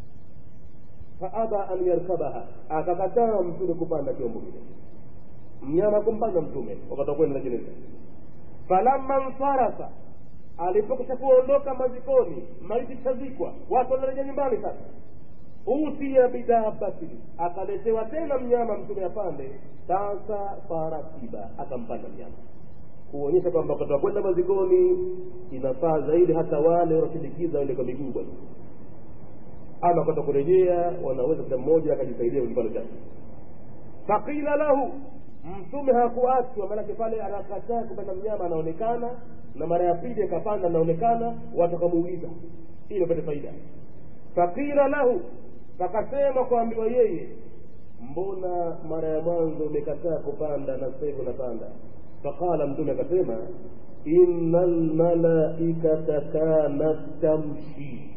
faaba an yarkabaha akakataa mtume kupanda chombo kile mnyama kumpanda mtume wakati wa kwenda jeneza falamma nsarafa alipokisha kuondoka mazikoni maiti chazikwa watu wanarejea nyumbani sasa utia bidabatin akaletewa tena mnyama mtume apande sasa faratiba akampanda mnyama kuonyesha kwamba wakati wa kwenda mazikoni inafaa zaidi hata wale wanaoshindikiza wende kwa miguu bwana ama kwenda kurejea wanaweza kila mmoja akajisaidia kwenye kipando chake faqila lahu mtume hakuachwa maanake pale anakataa kupanda mnyama anaonekana na mara ya pili akapanda anaonekana watu wakamuuliza ili wapate faida faqila lahu pakasema kuambiwa yeye mbona mara ya mwanzo umekataa kupanda na sasa hivi unapanda faqala mtume akasema inna lmalaikata kanat tamshi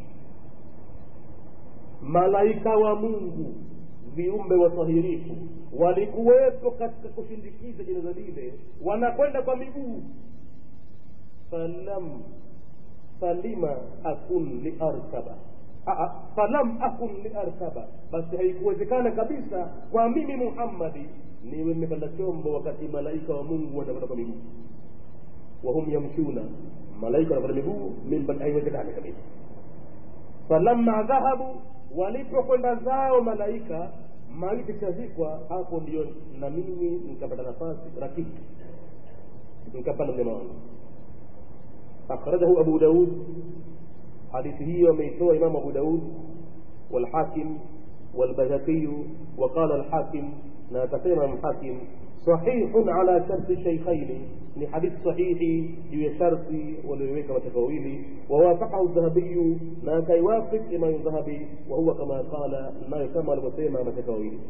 malaika wa mungu viumbe watahirifu walikuwepo katika kushindikiza jeneza lile wanakwenda kwa miguu falam falima akun liarkaba falam akun liarkaba basi haikuwezekana kabisa kwa mimi muhammadi niwe nimepanda chombo wakati malaika wa mungu wanakwenda kwa miguu wahum yamshuna malaika wanakwenda miguu mimi haiwezekani kabisa falamma dhahabu walipokwenda zao malaika maiti chazikwa hapo ndio na mimi nikapata nafasi rakibu nikapanda mnyama wangu akhrajahu abu daud hadithi hiyo ameitoa imamu abu daud والحاكم والبيهقي وقال الحاكم لا تسمى الحاكم صحيح على شرط الشيخين ni hadithi sahihi juu ya sharti walioweka mateka wawili wawafaqahu dhahabiyu na akaiwafik imamu dhahabi wahuwa kama qala nayo kama alivyosema mateka wawili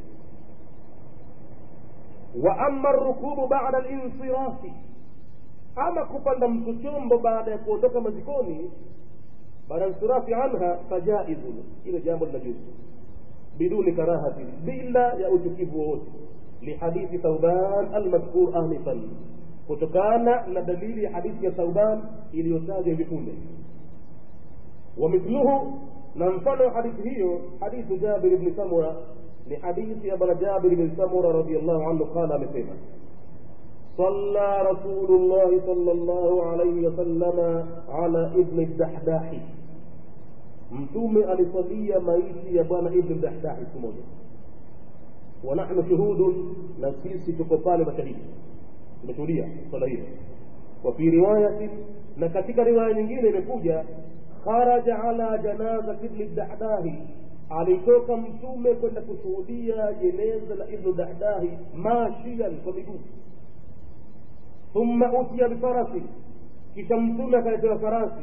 wa ama rukubu bada linsirafi ama kupanda mtu chombo baada ya kuondoka mazikoni baada ya insirafi anha fajaizun hilo jambo linajuzu biduni karahati bila ya uchukivu wowote lihadithi thauban almadhkur anifan kutokana na dalili ya hadithi ya Thauban iliyotajwa hivi punde. Wamithluhu, na mfano wa hadithi hiyo hadithu Jabir ibn Samura ni hadithi ya bwana Jabir ibn Samura radhiyallahu anhu qala, amesema صلى رسول الله صلى الله عليه وسلم على ابن الدحداح mtume alisalia maiti ya bwana ibn dahdahi siku moja wa nahnu shuhudun na sisi tuko pale mashahidi tumeshuhudia swala hilo wa fi riwayatin na katika riwaya nyingine imekuja kharaja ala janazati ibni dahdahi alitoka mtume kwenda kushuhudia jeneza la ibnu dahdahi mashian kwa miguu thumma utiya bifarasi kisha mtume akaletewa farasi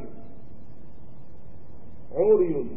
uriyun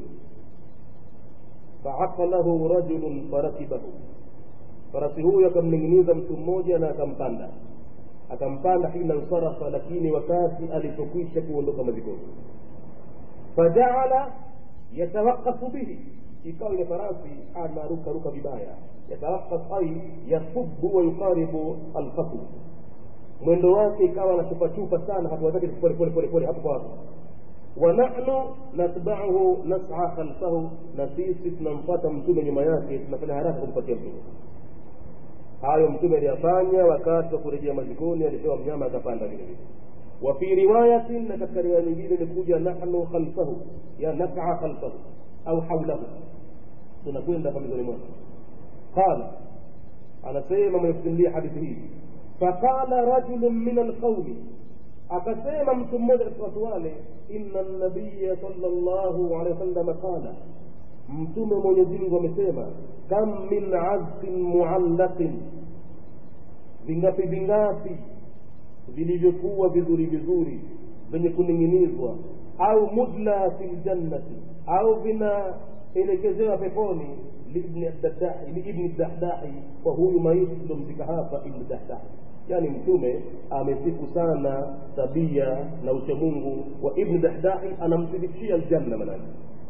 faasa lahu rajulun farakibahu farasi huyo akamning'iniza mtu mmoja na akampanda akampanda hina nsarafa lakini wakati alipokwisha kuondoka mazikoni fajaala yatawakafu bihi ikawa ile farasi anarukaruka vibaya yatawakaf ai yasubu wa yuqaribu alfasl mwendo wake ikawa anachupachupa sana hatua zake pole pole pole pole hapo kwa hapo wa nahnu natbauhu nas'a khalfahu na sisi tunamfuata mtume nyuma yake tunafanya haraka kumpatia mtume hayo mtume aliyafanya wakati wa kurejea mazikoni alipewa mnyama akapanda vile vile wa fi riwayatin na katika riwaya nyingine imekuja nahnu khalfahu ya nas'a khalfahu au haulahu tunakwenda pambizoni mwake qala anasema mwenye kusimulia hadithi hii faqala rajulun min alqaumi akasema mtu mmoja katika watu wale inna nabiya sallallahu alaihi wasallam qala mtume mwenyezi mungu amesema kam min azqin muallaqin vingapi vingapi vilivyokuwa vizuri vizuri vyenye kuning'inizwa au mudla fi ljannati au vinaelekezewa peponi liibni dahdahi kwa huyu maiti tuliomzika hapa ibni dahdahi yani mtume amesifu sana tabia na uchamungu wa ibni dahdahi anamthibitishia aljanna manake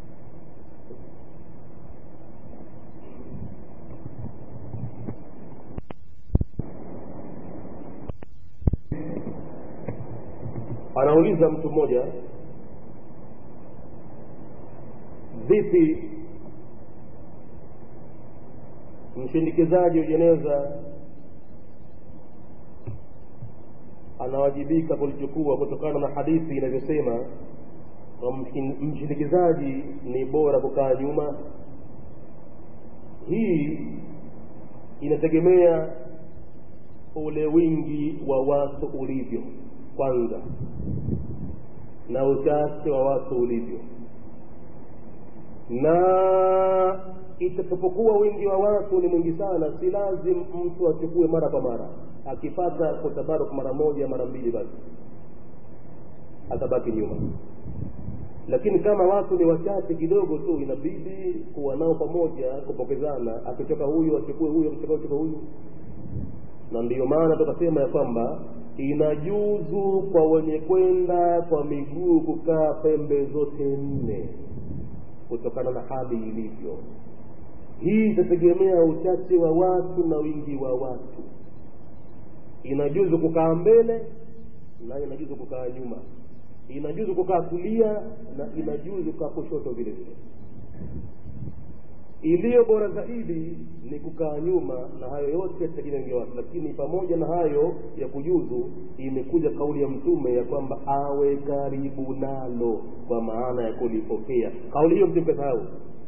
anauliza mtu mmoja vipi mshindikizaji wa jeneza anawajibika kulichukua kutokana na hadithi inavyosema mshindikizaji ni bora kukaa nyuma hii inategemea ule wingi wa watu ulivyo kwanza na uchache wa watu ulivyo na itakapokuwa wingi wa watu ni mwingi sana si lazim mtu achukue mara kwa mara akipata kutabaruk mara moja mara mbili basi atabaki nyuma lakini kama watu ni wachache kidogo tu inabidi kuwa nao pamoja kupokezana akichoka huyu achukue huyu akichoka achukue huyu na ndiyo maana tukasema ya kwamba inajuzu kwa wenye kwenda kwa miguu kukaa pembe zote nne kutokana na hali ilivyo hii itategemea uchache wa watu na wingi wa watu inajuzu kukaa mbele na inajuzu kukaa nyuma inajuzu kukaa kulia na inajuzu kukaa kushoto vile vile iliyo bora zaidi ni kukaa nyuma na hayo yote yategemea wingi watu lakini pamoja na hayo ya kujuzu imekuja kauli ya mtume ya kwamba awe karibu nalo kwa maana ya kulipokea kauli hiyo msimkasahau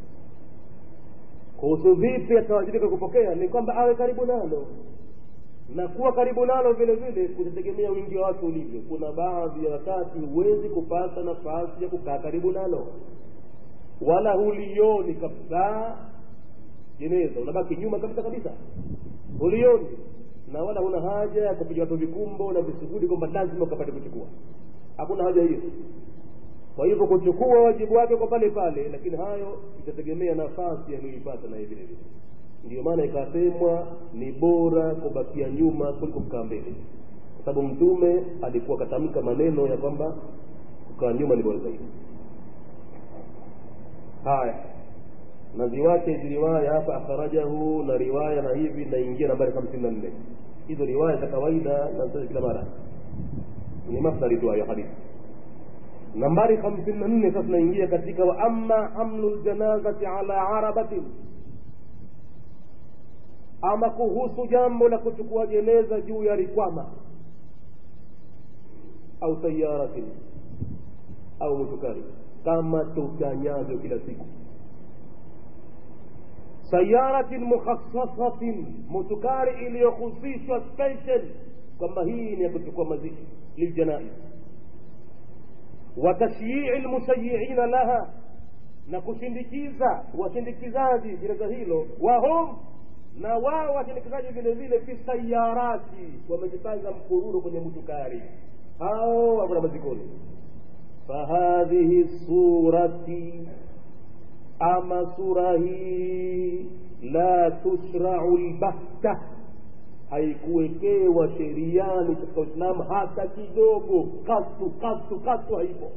kuhusu vipi atawajibika kupokea ni kwamba awe karibu nalo na kuwa karibu nalo vile vile kutategemea wingi wa watu ulivyo kuna baadhi ya wakati huwezi kupata nafasi ya kukaa karibu nalo wala hulioni kabisa jeneza unabaki nyuma kabisa kabisa hulioni na wala huna haja ya kupiga watu vikumbo na visugudi kwamba lazima ukapate kuchukua hakuna haja hiyo kwa hivyo kuchukua wajibu wake kwa pale pale lakini hayo itategemea nafasi aliyoipata naye vile vile ndiyo maana ikasemwa ni bora kubakia nyuma kuliko kukaa mbele kwa sababu mtume alikuwa katamka maneno ya kwamba kukaa nyuma ni bora zaidi haya na ziwache hizi riwaya hapa akhrajahu na riwaya na hivi naingia nambari hamsini na nne hizo riwaya za kawaida na kila mara ni masdari tu hayo hadithi nambari hamsini na nne sasa naingia katika wa amma hamlu ljanazati ala arabatin ama kuhusu jambo la kuchukua jeneza juu ya rikwama au sayaratin au mutukari kama tutanyavyo kila siku sayaratin mukhassasatin mutukari iliyohusishwa special kwamba hii ni ya kuchukua mazishi liljanaiz wa tashyii lmusayiina laha na kushindikiza washindikizaji jeneza hilo wahum na wao washindikizaji vile vile fi sayarati wamejipanga mkururu kwenye mutukari hao wakuna mazikoni fahadhihi surati ama sura hii la tushrau lbahta haikuwekewa sheriani katika uislamu hata kidogo katu katu katu haipo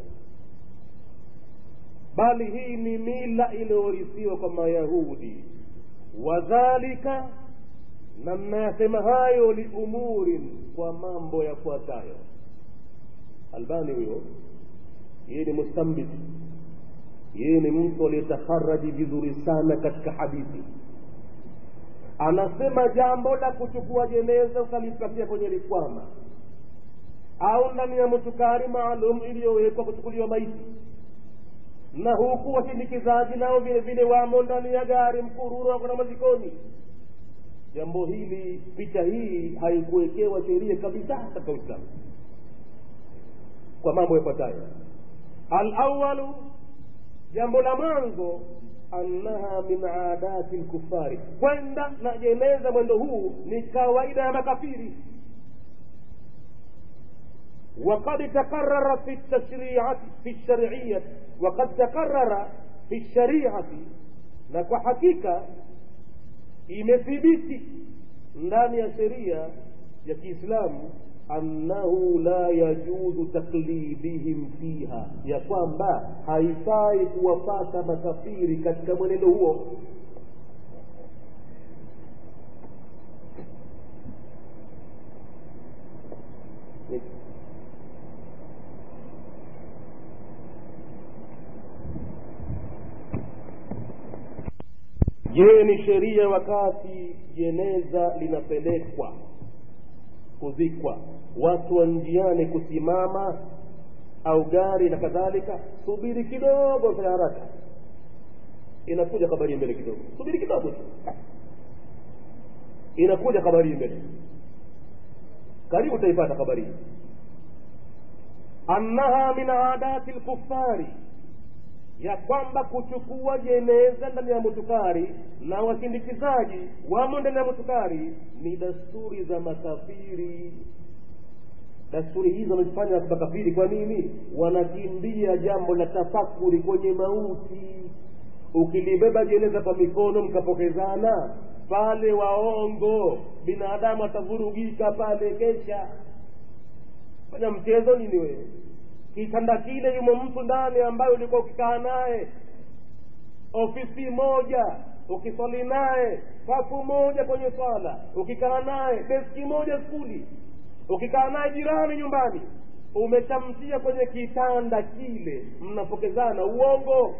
bali hii ni mila iliyorithiwa kwa mayahudi wadhalika na mnayasema hayo liumurin kwa mambo yafuatayo albani huyo yeye ni mustambit yeye ni mtu aliyetakharaji vizuri sana katika hadithi anasema jambo la kuchukua jeneza ukalipatia kwenye likwama au ndani ya mutukari maalum iliyowekwa kuchukuliwa maiti na huku washindikizaji nao vile vile wamo ndani ya gari mkururu wako na mazikoni jambo hili picha hii haikuwekewa sheria kabisa katika uislamu kwa mambo yafuatayo alawalu jambo la mwanzo annaha min adati lkufari kwenda na jeneza mwendo huu ni kawaida ya makafiri وقد تقرر في التشريعة في الشرعية وقد تقرر في الشريعة na kwa hakika imethibiti ndani ya sheria ya kiislamu annahu la yajuzu taklidihim fiha ya kwamba haifai kuwapata makafiri katika mwenendo huo je ni sheria wakati jeneza linapelekwa kuzikwa watu wa njiani kusimama au gari na kadhalika subiri kidogo fanya haraka inakuja habari mbele kidogo subiri kidogo tu inakuja habari mbele karibu utaipata habari hii annaha min adati lkufari ya kwamba kuchukua jeneza ndani ya mutukari na wasindikizaji wamo ndani ya mutukari ni dasturi za makafiri dasturi hizo wamezifanya makafiri kwa nini wanakimbia jambo la tafakuri kwenye mauti ukilibeba jeneza kwa mikono mkapokezana pale waongo binadamu atavurugika pale kesha fanya mchezo nini wewe kitanda kile yumo mtu ndani ambaye ulikuwa ukikaa naye ofisi moja ukiswali naye safu moja kwenye swala ukikaa naye deski moja skuli ukikaa naye jirani nyumbani umeshamtia kwenye kitanda kile mnapokezana uongo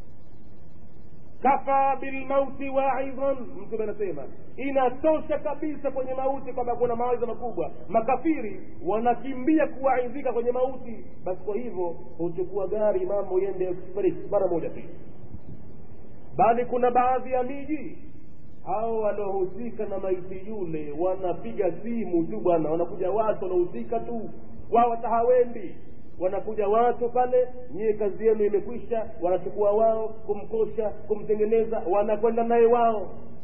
kafa bilmauti waidhan mtume anasema inatosha kabisa kwenye mauti kwamba kuna mawaidha makubwa makafiri wanakimbia kuwaidhika kwenye mauti basi kwa hivyo huchukua gari mambo yende express mara moja tu bali kuna baadhi ya miji hao wanaohusika na maiti yule wanapiga simu tu bwana wanakuja watu wanaohusika tu wao hata hawendi wanakuja watu pale nyie kazi yenu imekwisha wanachukua wao kumkosha kumtengeneza wanakwenda naye wao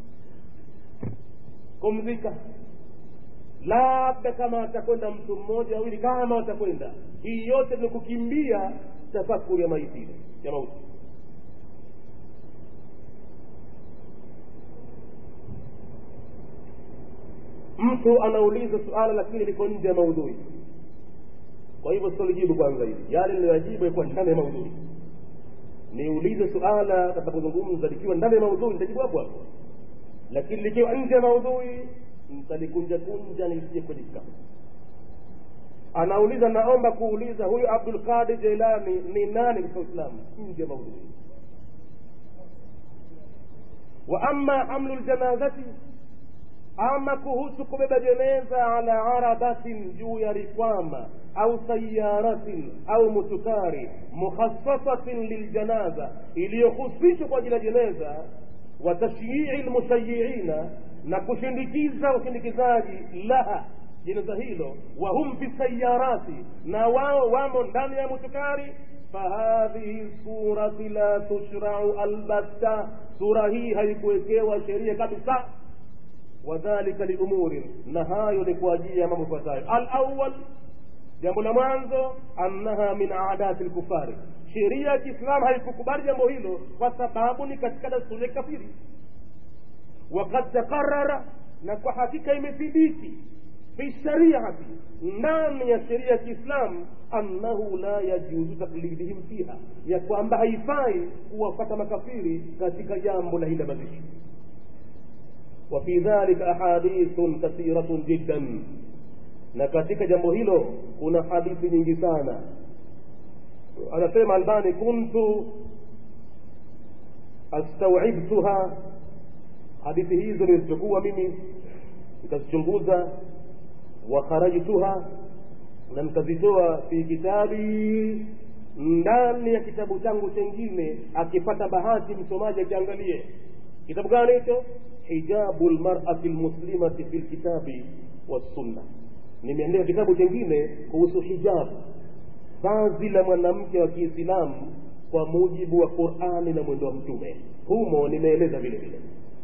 kumzika labda kama atakwenda mtu mmoja wawili kama watakwenda hii yote ni kukimbia tafakuri ya maiti ya mauti mtu anauliza suala lakini liko nje ya maudhui kwa hivyo sitolijibu kwanza hili yale niliyoyajibu yakuwa ndani ya maudhui niulize suala katakapozungumza likiwa ndani ya maudhui nitajibu hapo hapo lakini likiwa nje ya maudhui nitalikunja kunja nisije kwenye kitabu anauliza naomba kuuliza huyu abdul qadir jailani ni nani katika uislamu nje ya maudhui wa ama hamlu ljanazati ama kuhusu kubeba jeneza ala arabatin juu ya rikwama au sayaratin au mutukari mukhassasatin liljanaza iliyohusishwa kwa ajili ya jeneza wa tashyii lmushayiina na kushindikiza ushindikizaji laha jeneza hilo wahum fi sayarati na wao wamo ndani ya mutukari fahadhihi surati la tushrau albatta sura hii haikuwekewa sheria kabisa wadhalika liumurin na hayo ni kwa ajili ya mambo ifuatayo alawal jambo la mwanzo annaha min adati lkufari sheria ya kiislamu haikukubali jambo hilo kwa sababu ni katika dasturi ya kafiri wakad takarara na kwa hakika imethibiti fi shariati ndani ya sheria ya kiislamu annahu la yajuzu taklidihim fiha ya kwamba haifai kuwafata makafiri katika jambo la hila mazishi وفي ذلك أحاديث كثيرة جدا na katika jambo hilo kuna hadithi nyingi sana anasema albani kuntu astawibtuha hadithi hizo nilizichukua mimi nikazichunguza wa kharajtuha na nikazitoa fi kitabi ndani ya kitabu changu chengine akipata bahati msomaji akiangalie kitabu gani hicho hijabu lmarati lmuslimati fi lkitabi wassunna nimeandika kitabu chengine kuhusu hijabu vazi la mwanamke wa kiislamu kwa mujibu wa qurani na mwendo wa mtume humo nimeeleza vile vile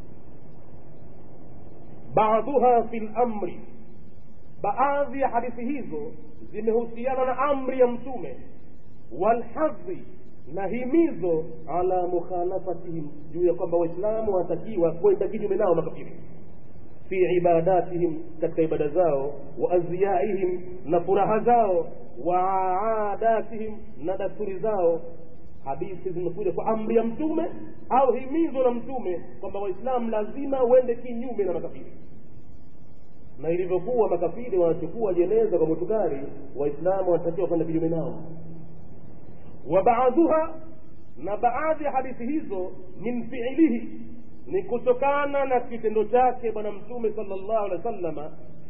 baadhuha fi lamri baadhi ya hadithi hizo zimehusiana na amri ya mtume walhadhi na himizo ala mukhalafatihim juu ya kwamba waislamu wanatakiwa kwenda kinyume nao makafiri fi ibadatihim katika ibada zao wa azyaihim na furaha zao wa adatihim na dasturi zao hadithi zimekuja kwa amri ya mtume au himizo la mtume kwamba waislamu lazima uende kinyume na makafiri na ilivyokuwa makafiri wanachukua jeneza kwa mutukari waislamu wanatakiwa kwenda kinyume nao wa baadhuha na baadhi ya hadithi hizo min fiilihi ni kutokana na kitendo chake bwana mtume sala llahu alehi wa sallama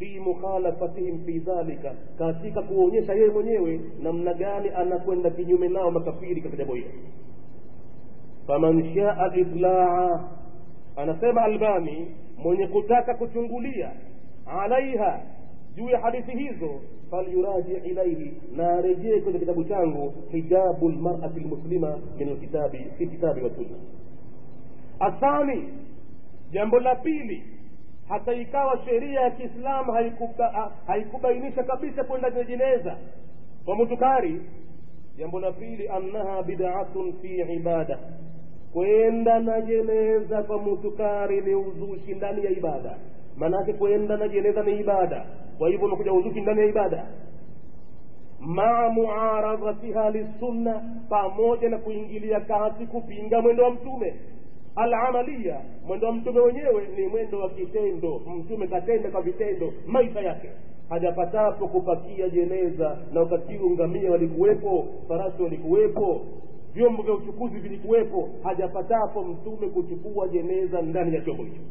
fi mukhalafatihim fi dhalika katika kuonyesha yeye mwenyewe namna gani anakwenda kinyume nao makafiri katika jambo hilo faman shaa litlaa anasema albani mwenye kutaka kuchungulia alaiha juu ya hadithi hizo falyuraji ilaihi na arejee kwenye kitabu changu hijabu lmarati lmuslima min alkitabi fi kitabi wa sunna athani jambo la pili hata ikawa sheria ya kiislamu haikuba, haikubainisha kabisa kwenda kwenye jeneza kwa mutukari jambo la pili annaha bidatun fi ibada kwenda na jeneza kwa mutukari ni uzushi ndani ya ibada maanake kwenda na jeneza ni ibada kwa hivyo unakuja uzushi ndani ya ibada maa muaradhatiha lissunna pamoja na kuingilia kati kupinga mwendo wa mtume alamalia mwendo wa mtume wenyewe ni mwendo wa kitendo mtume katenda kwa vitendo maisha yake hajapatapo kupakia jeneza na wakati huu ngamia walikuwepo farasi walikuwepo vyombo vya uchukuzi vilikuwepo hajapatapo mtume kuchukua jeneza ndani ya chombo hicho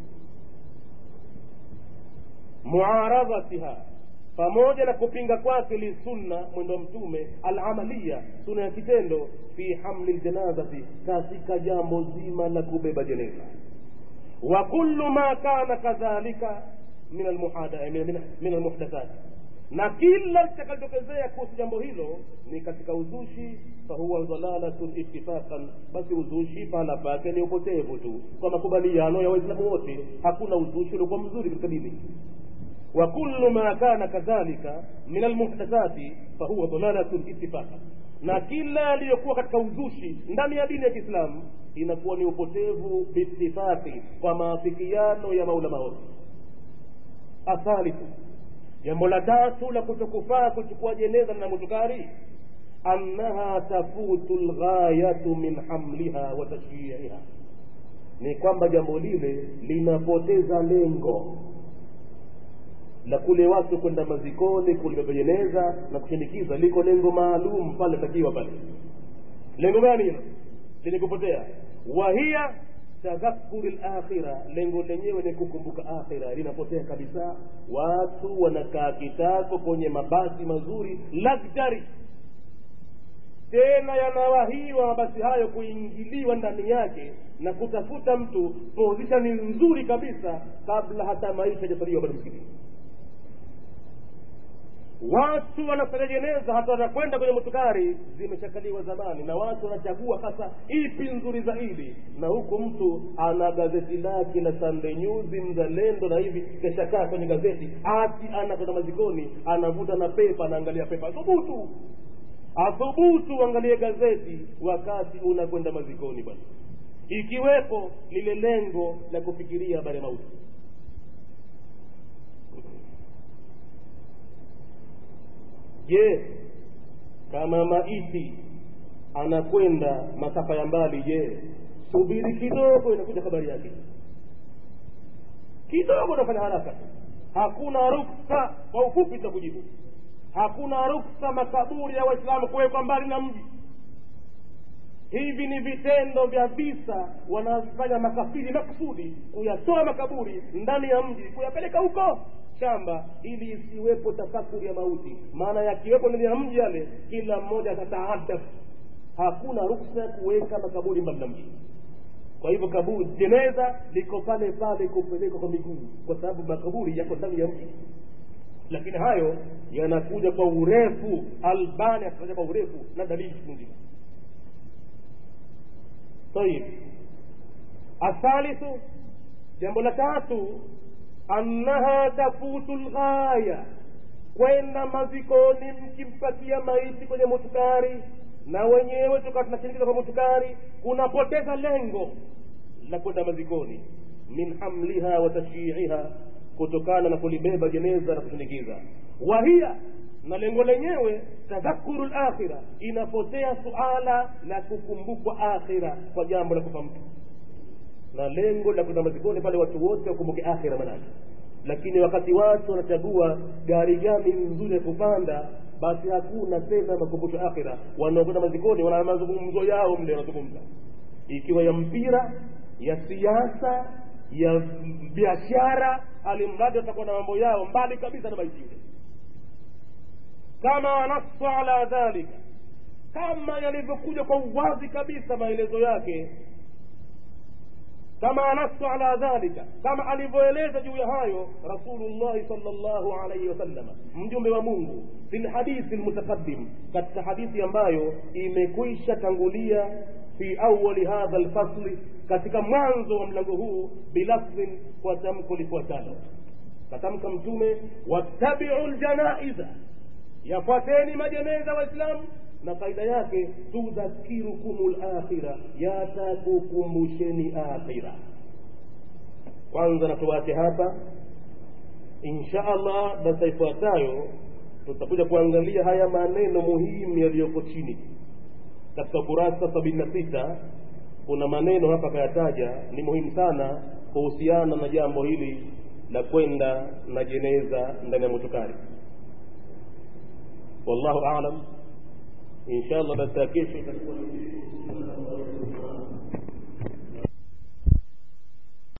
muaradhatiha pamoja na kupinga kwake lisunna mwendo wa mtume alamalia sunna ya kitendo fi hamli ljanazati katika jambo zima la kubeba jeneza wa kullu ma kana kadhalika min almuhdathat na kila litakalotokezea kuhusu jambo hilo ni katika uzushi fahuwa dhalalatun ittifaqan basi uzushi pahala pake ni upotevu tu kwa makubaliano ya waislamu wote hakuna uzushi uliokuwa mzuri katika dini وكل ما كان كذلك من المحدثات فهو ضلالة اتفاقا na kila aliyokuwa katika uzushi ndani ya dini ya kiislamu inakuwa ni upotevu bitifaki kwa maafikiano ya maulama wote athalithu jambo la tatu la kutokufaa kuchukua jeneza na mutukari annaha tafutu lghayatu min hamliha wa tashyiiha ni kwamba jambo lile linapoteza lengo la kule watu kwenda mazikoni kulibeba jeneza na kushinikiza liko lengo maalum pale takiwa pale lengo gani hilo lenye kupotea wahiya tadhakuri lakhira lengo lenyewe ni kukumbuka akhira linapotea kabisa watu wanakaa kitako kwenye mabasi mazuri luxury tena yanawahiwa mabasi hayo kuingiliwa ndani yake na kutafuta mtu position nzuri kabisa kabla hata maisha hajasaliwa bado msikitini watu wanafanya jeneza hata wanakwenda kwenye mutukari zimeshakaliwa zamani na watu wanachagua hasa ipi nzuri zaidi na huku mtu ana gazeti lake la Sunday News mzalendo na hivi keshakaa kwenye gazeti ati anakwenda mazikoni anavuta na pepa anaangalia pepa thubutu athubutu angalie gazeti wakati unakwenda mazikoni bwana ikiwepo lile lengo la kufikiria habari ya mauti je kama maiti anakwenda masafa ya mbali je subiri kidogo inakuja habari yake kidogo unafanya haraka hakuna ruksa kwa ufupi tutakujibu hakuna ruksa makaburi ya waislamu kuwekwa mbali na mji hivi ni vitendo vya visa wanafanya makafiri makusudi kuyatoa makaburi ndani ya mji kuyapeleka huko shamba ili isiwepo tafakuri ya mauti maana yakiwepo ndani ya mji yale kila mmoja atataadaf hakuna ruksa ya kuweka makaburi mbali na mji kwa hivyo kaburi jeneza liko pale pale kupelekwa kwa miguu kwa sababu makaburi yako ndani ya mji lakini hayo yanakuja kwa urefu albani akitaja kwa urefu na dalili chungu nzima طيب الثالث jambo la tatu annaha tafutu lghaya kwenda mazikoni mkimpatia maiti kwenye mutukari na wenyewe tukawa tunashinikiza kwa mutukari kunapoteza lengo la kwenda mazikoni min hamliha wa tashyiiha kutokana na kulibeba jeneza na kushinikiza wahiya na lengo lenyewe tadhakuru lakhira inapotea suala la kukumbukwa akhira kwa jambo la kufa mtu na lengo la kwenda mazikoni pale watu wote wakumbuke akhira manake lakini wakati watu wanachagua gari gani nzuri ya kupanda basi hakuna tena makumbusho akhira wanaokwenda mazikoni wana mazungumzo yao mle wanazungumza ikiwa ya mpira ya siasa ya biashara alimradi watakuwa na mambo yao mbali kabisa na baiti ile kama wanasu ala dhalika kama yalivyokuja kwa uwazi kabisa maelezo yake kama nasu ala dhalika kama alivyoeleza juu ya hayo rasulullahi sal llahu alaihi wasalama mjumbe wa mungu fi lhadithi lmutaqadim katika hadithi ambayo imekwisha tangulia fi awali hadha lfasli katika mwanzo wa mlango huu bilafdhin kwa tamko lifuatalo katamka mtume wattabiu ljanaiza yafuateni majeneza waislamu na faida yake tudhakirukum lakhira yatakukumbusheni akhira kwanza na tuwache hapa insha allah darsa ifuatayo tutakuja kuangalia haya maneno muhimu yaliyoko chini katika ukurasa sabini na sita kuna maneno hapa akayataja ni muhimu sana kuhusiana na jambo hili la kwenda na jeneza ndani ya motukari wallahu alam insha allah darsa ya kesho itakuwa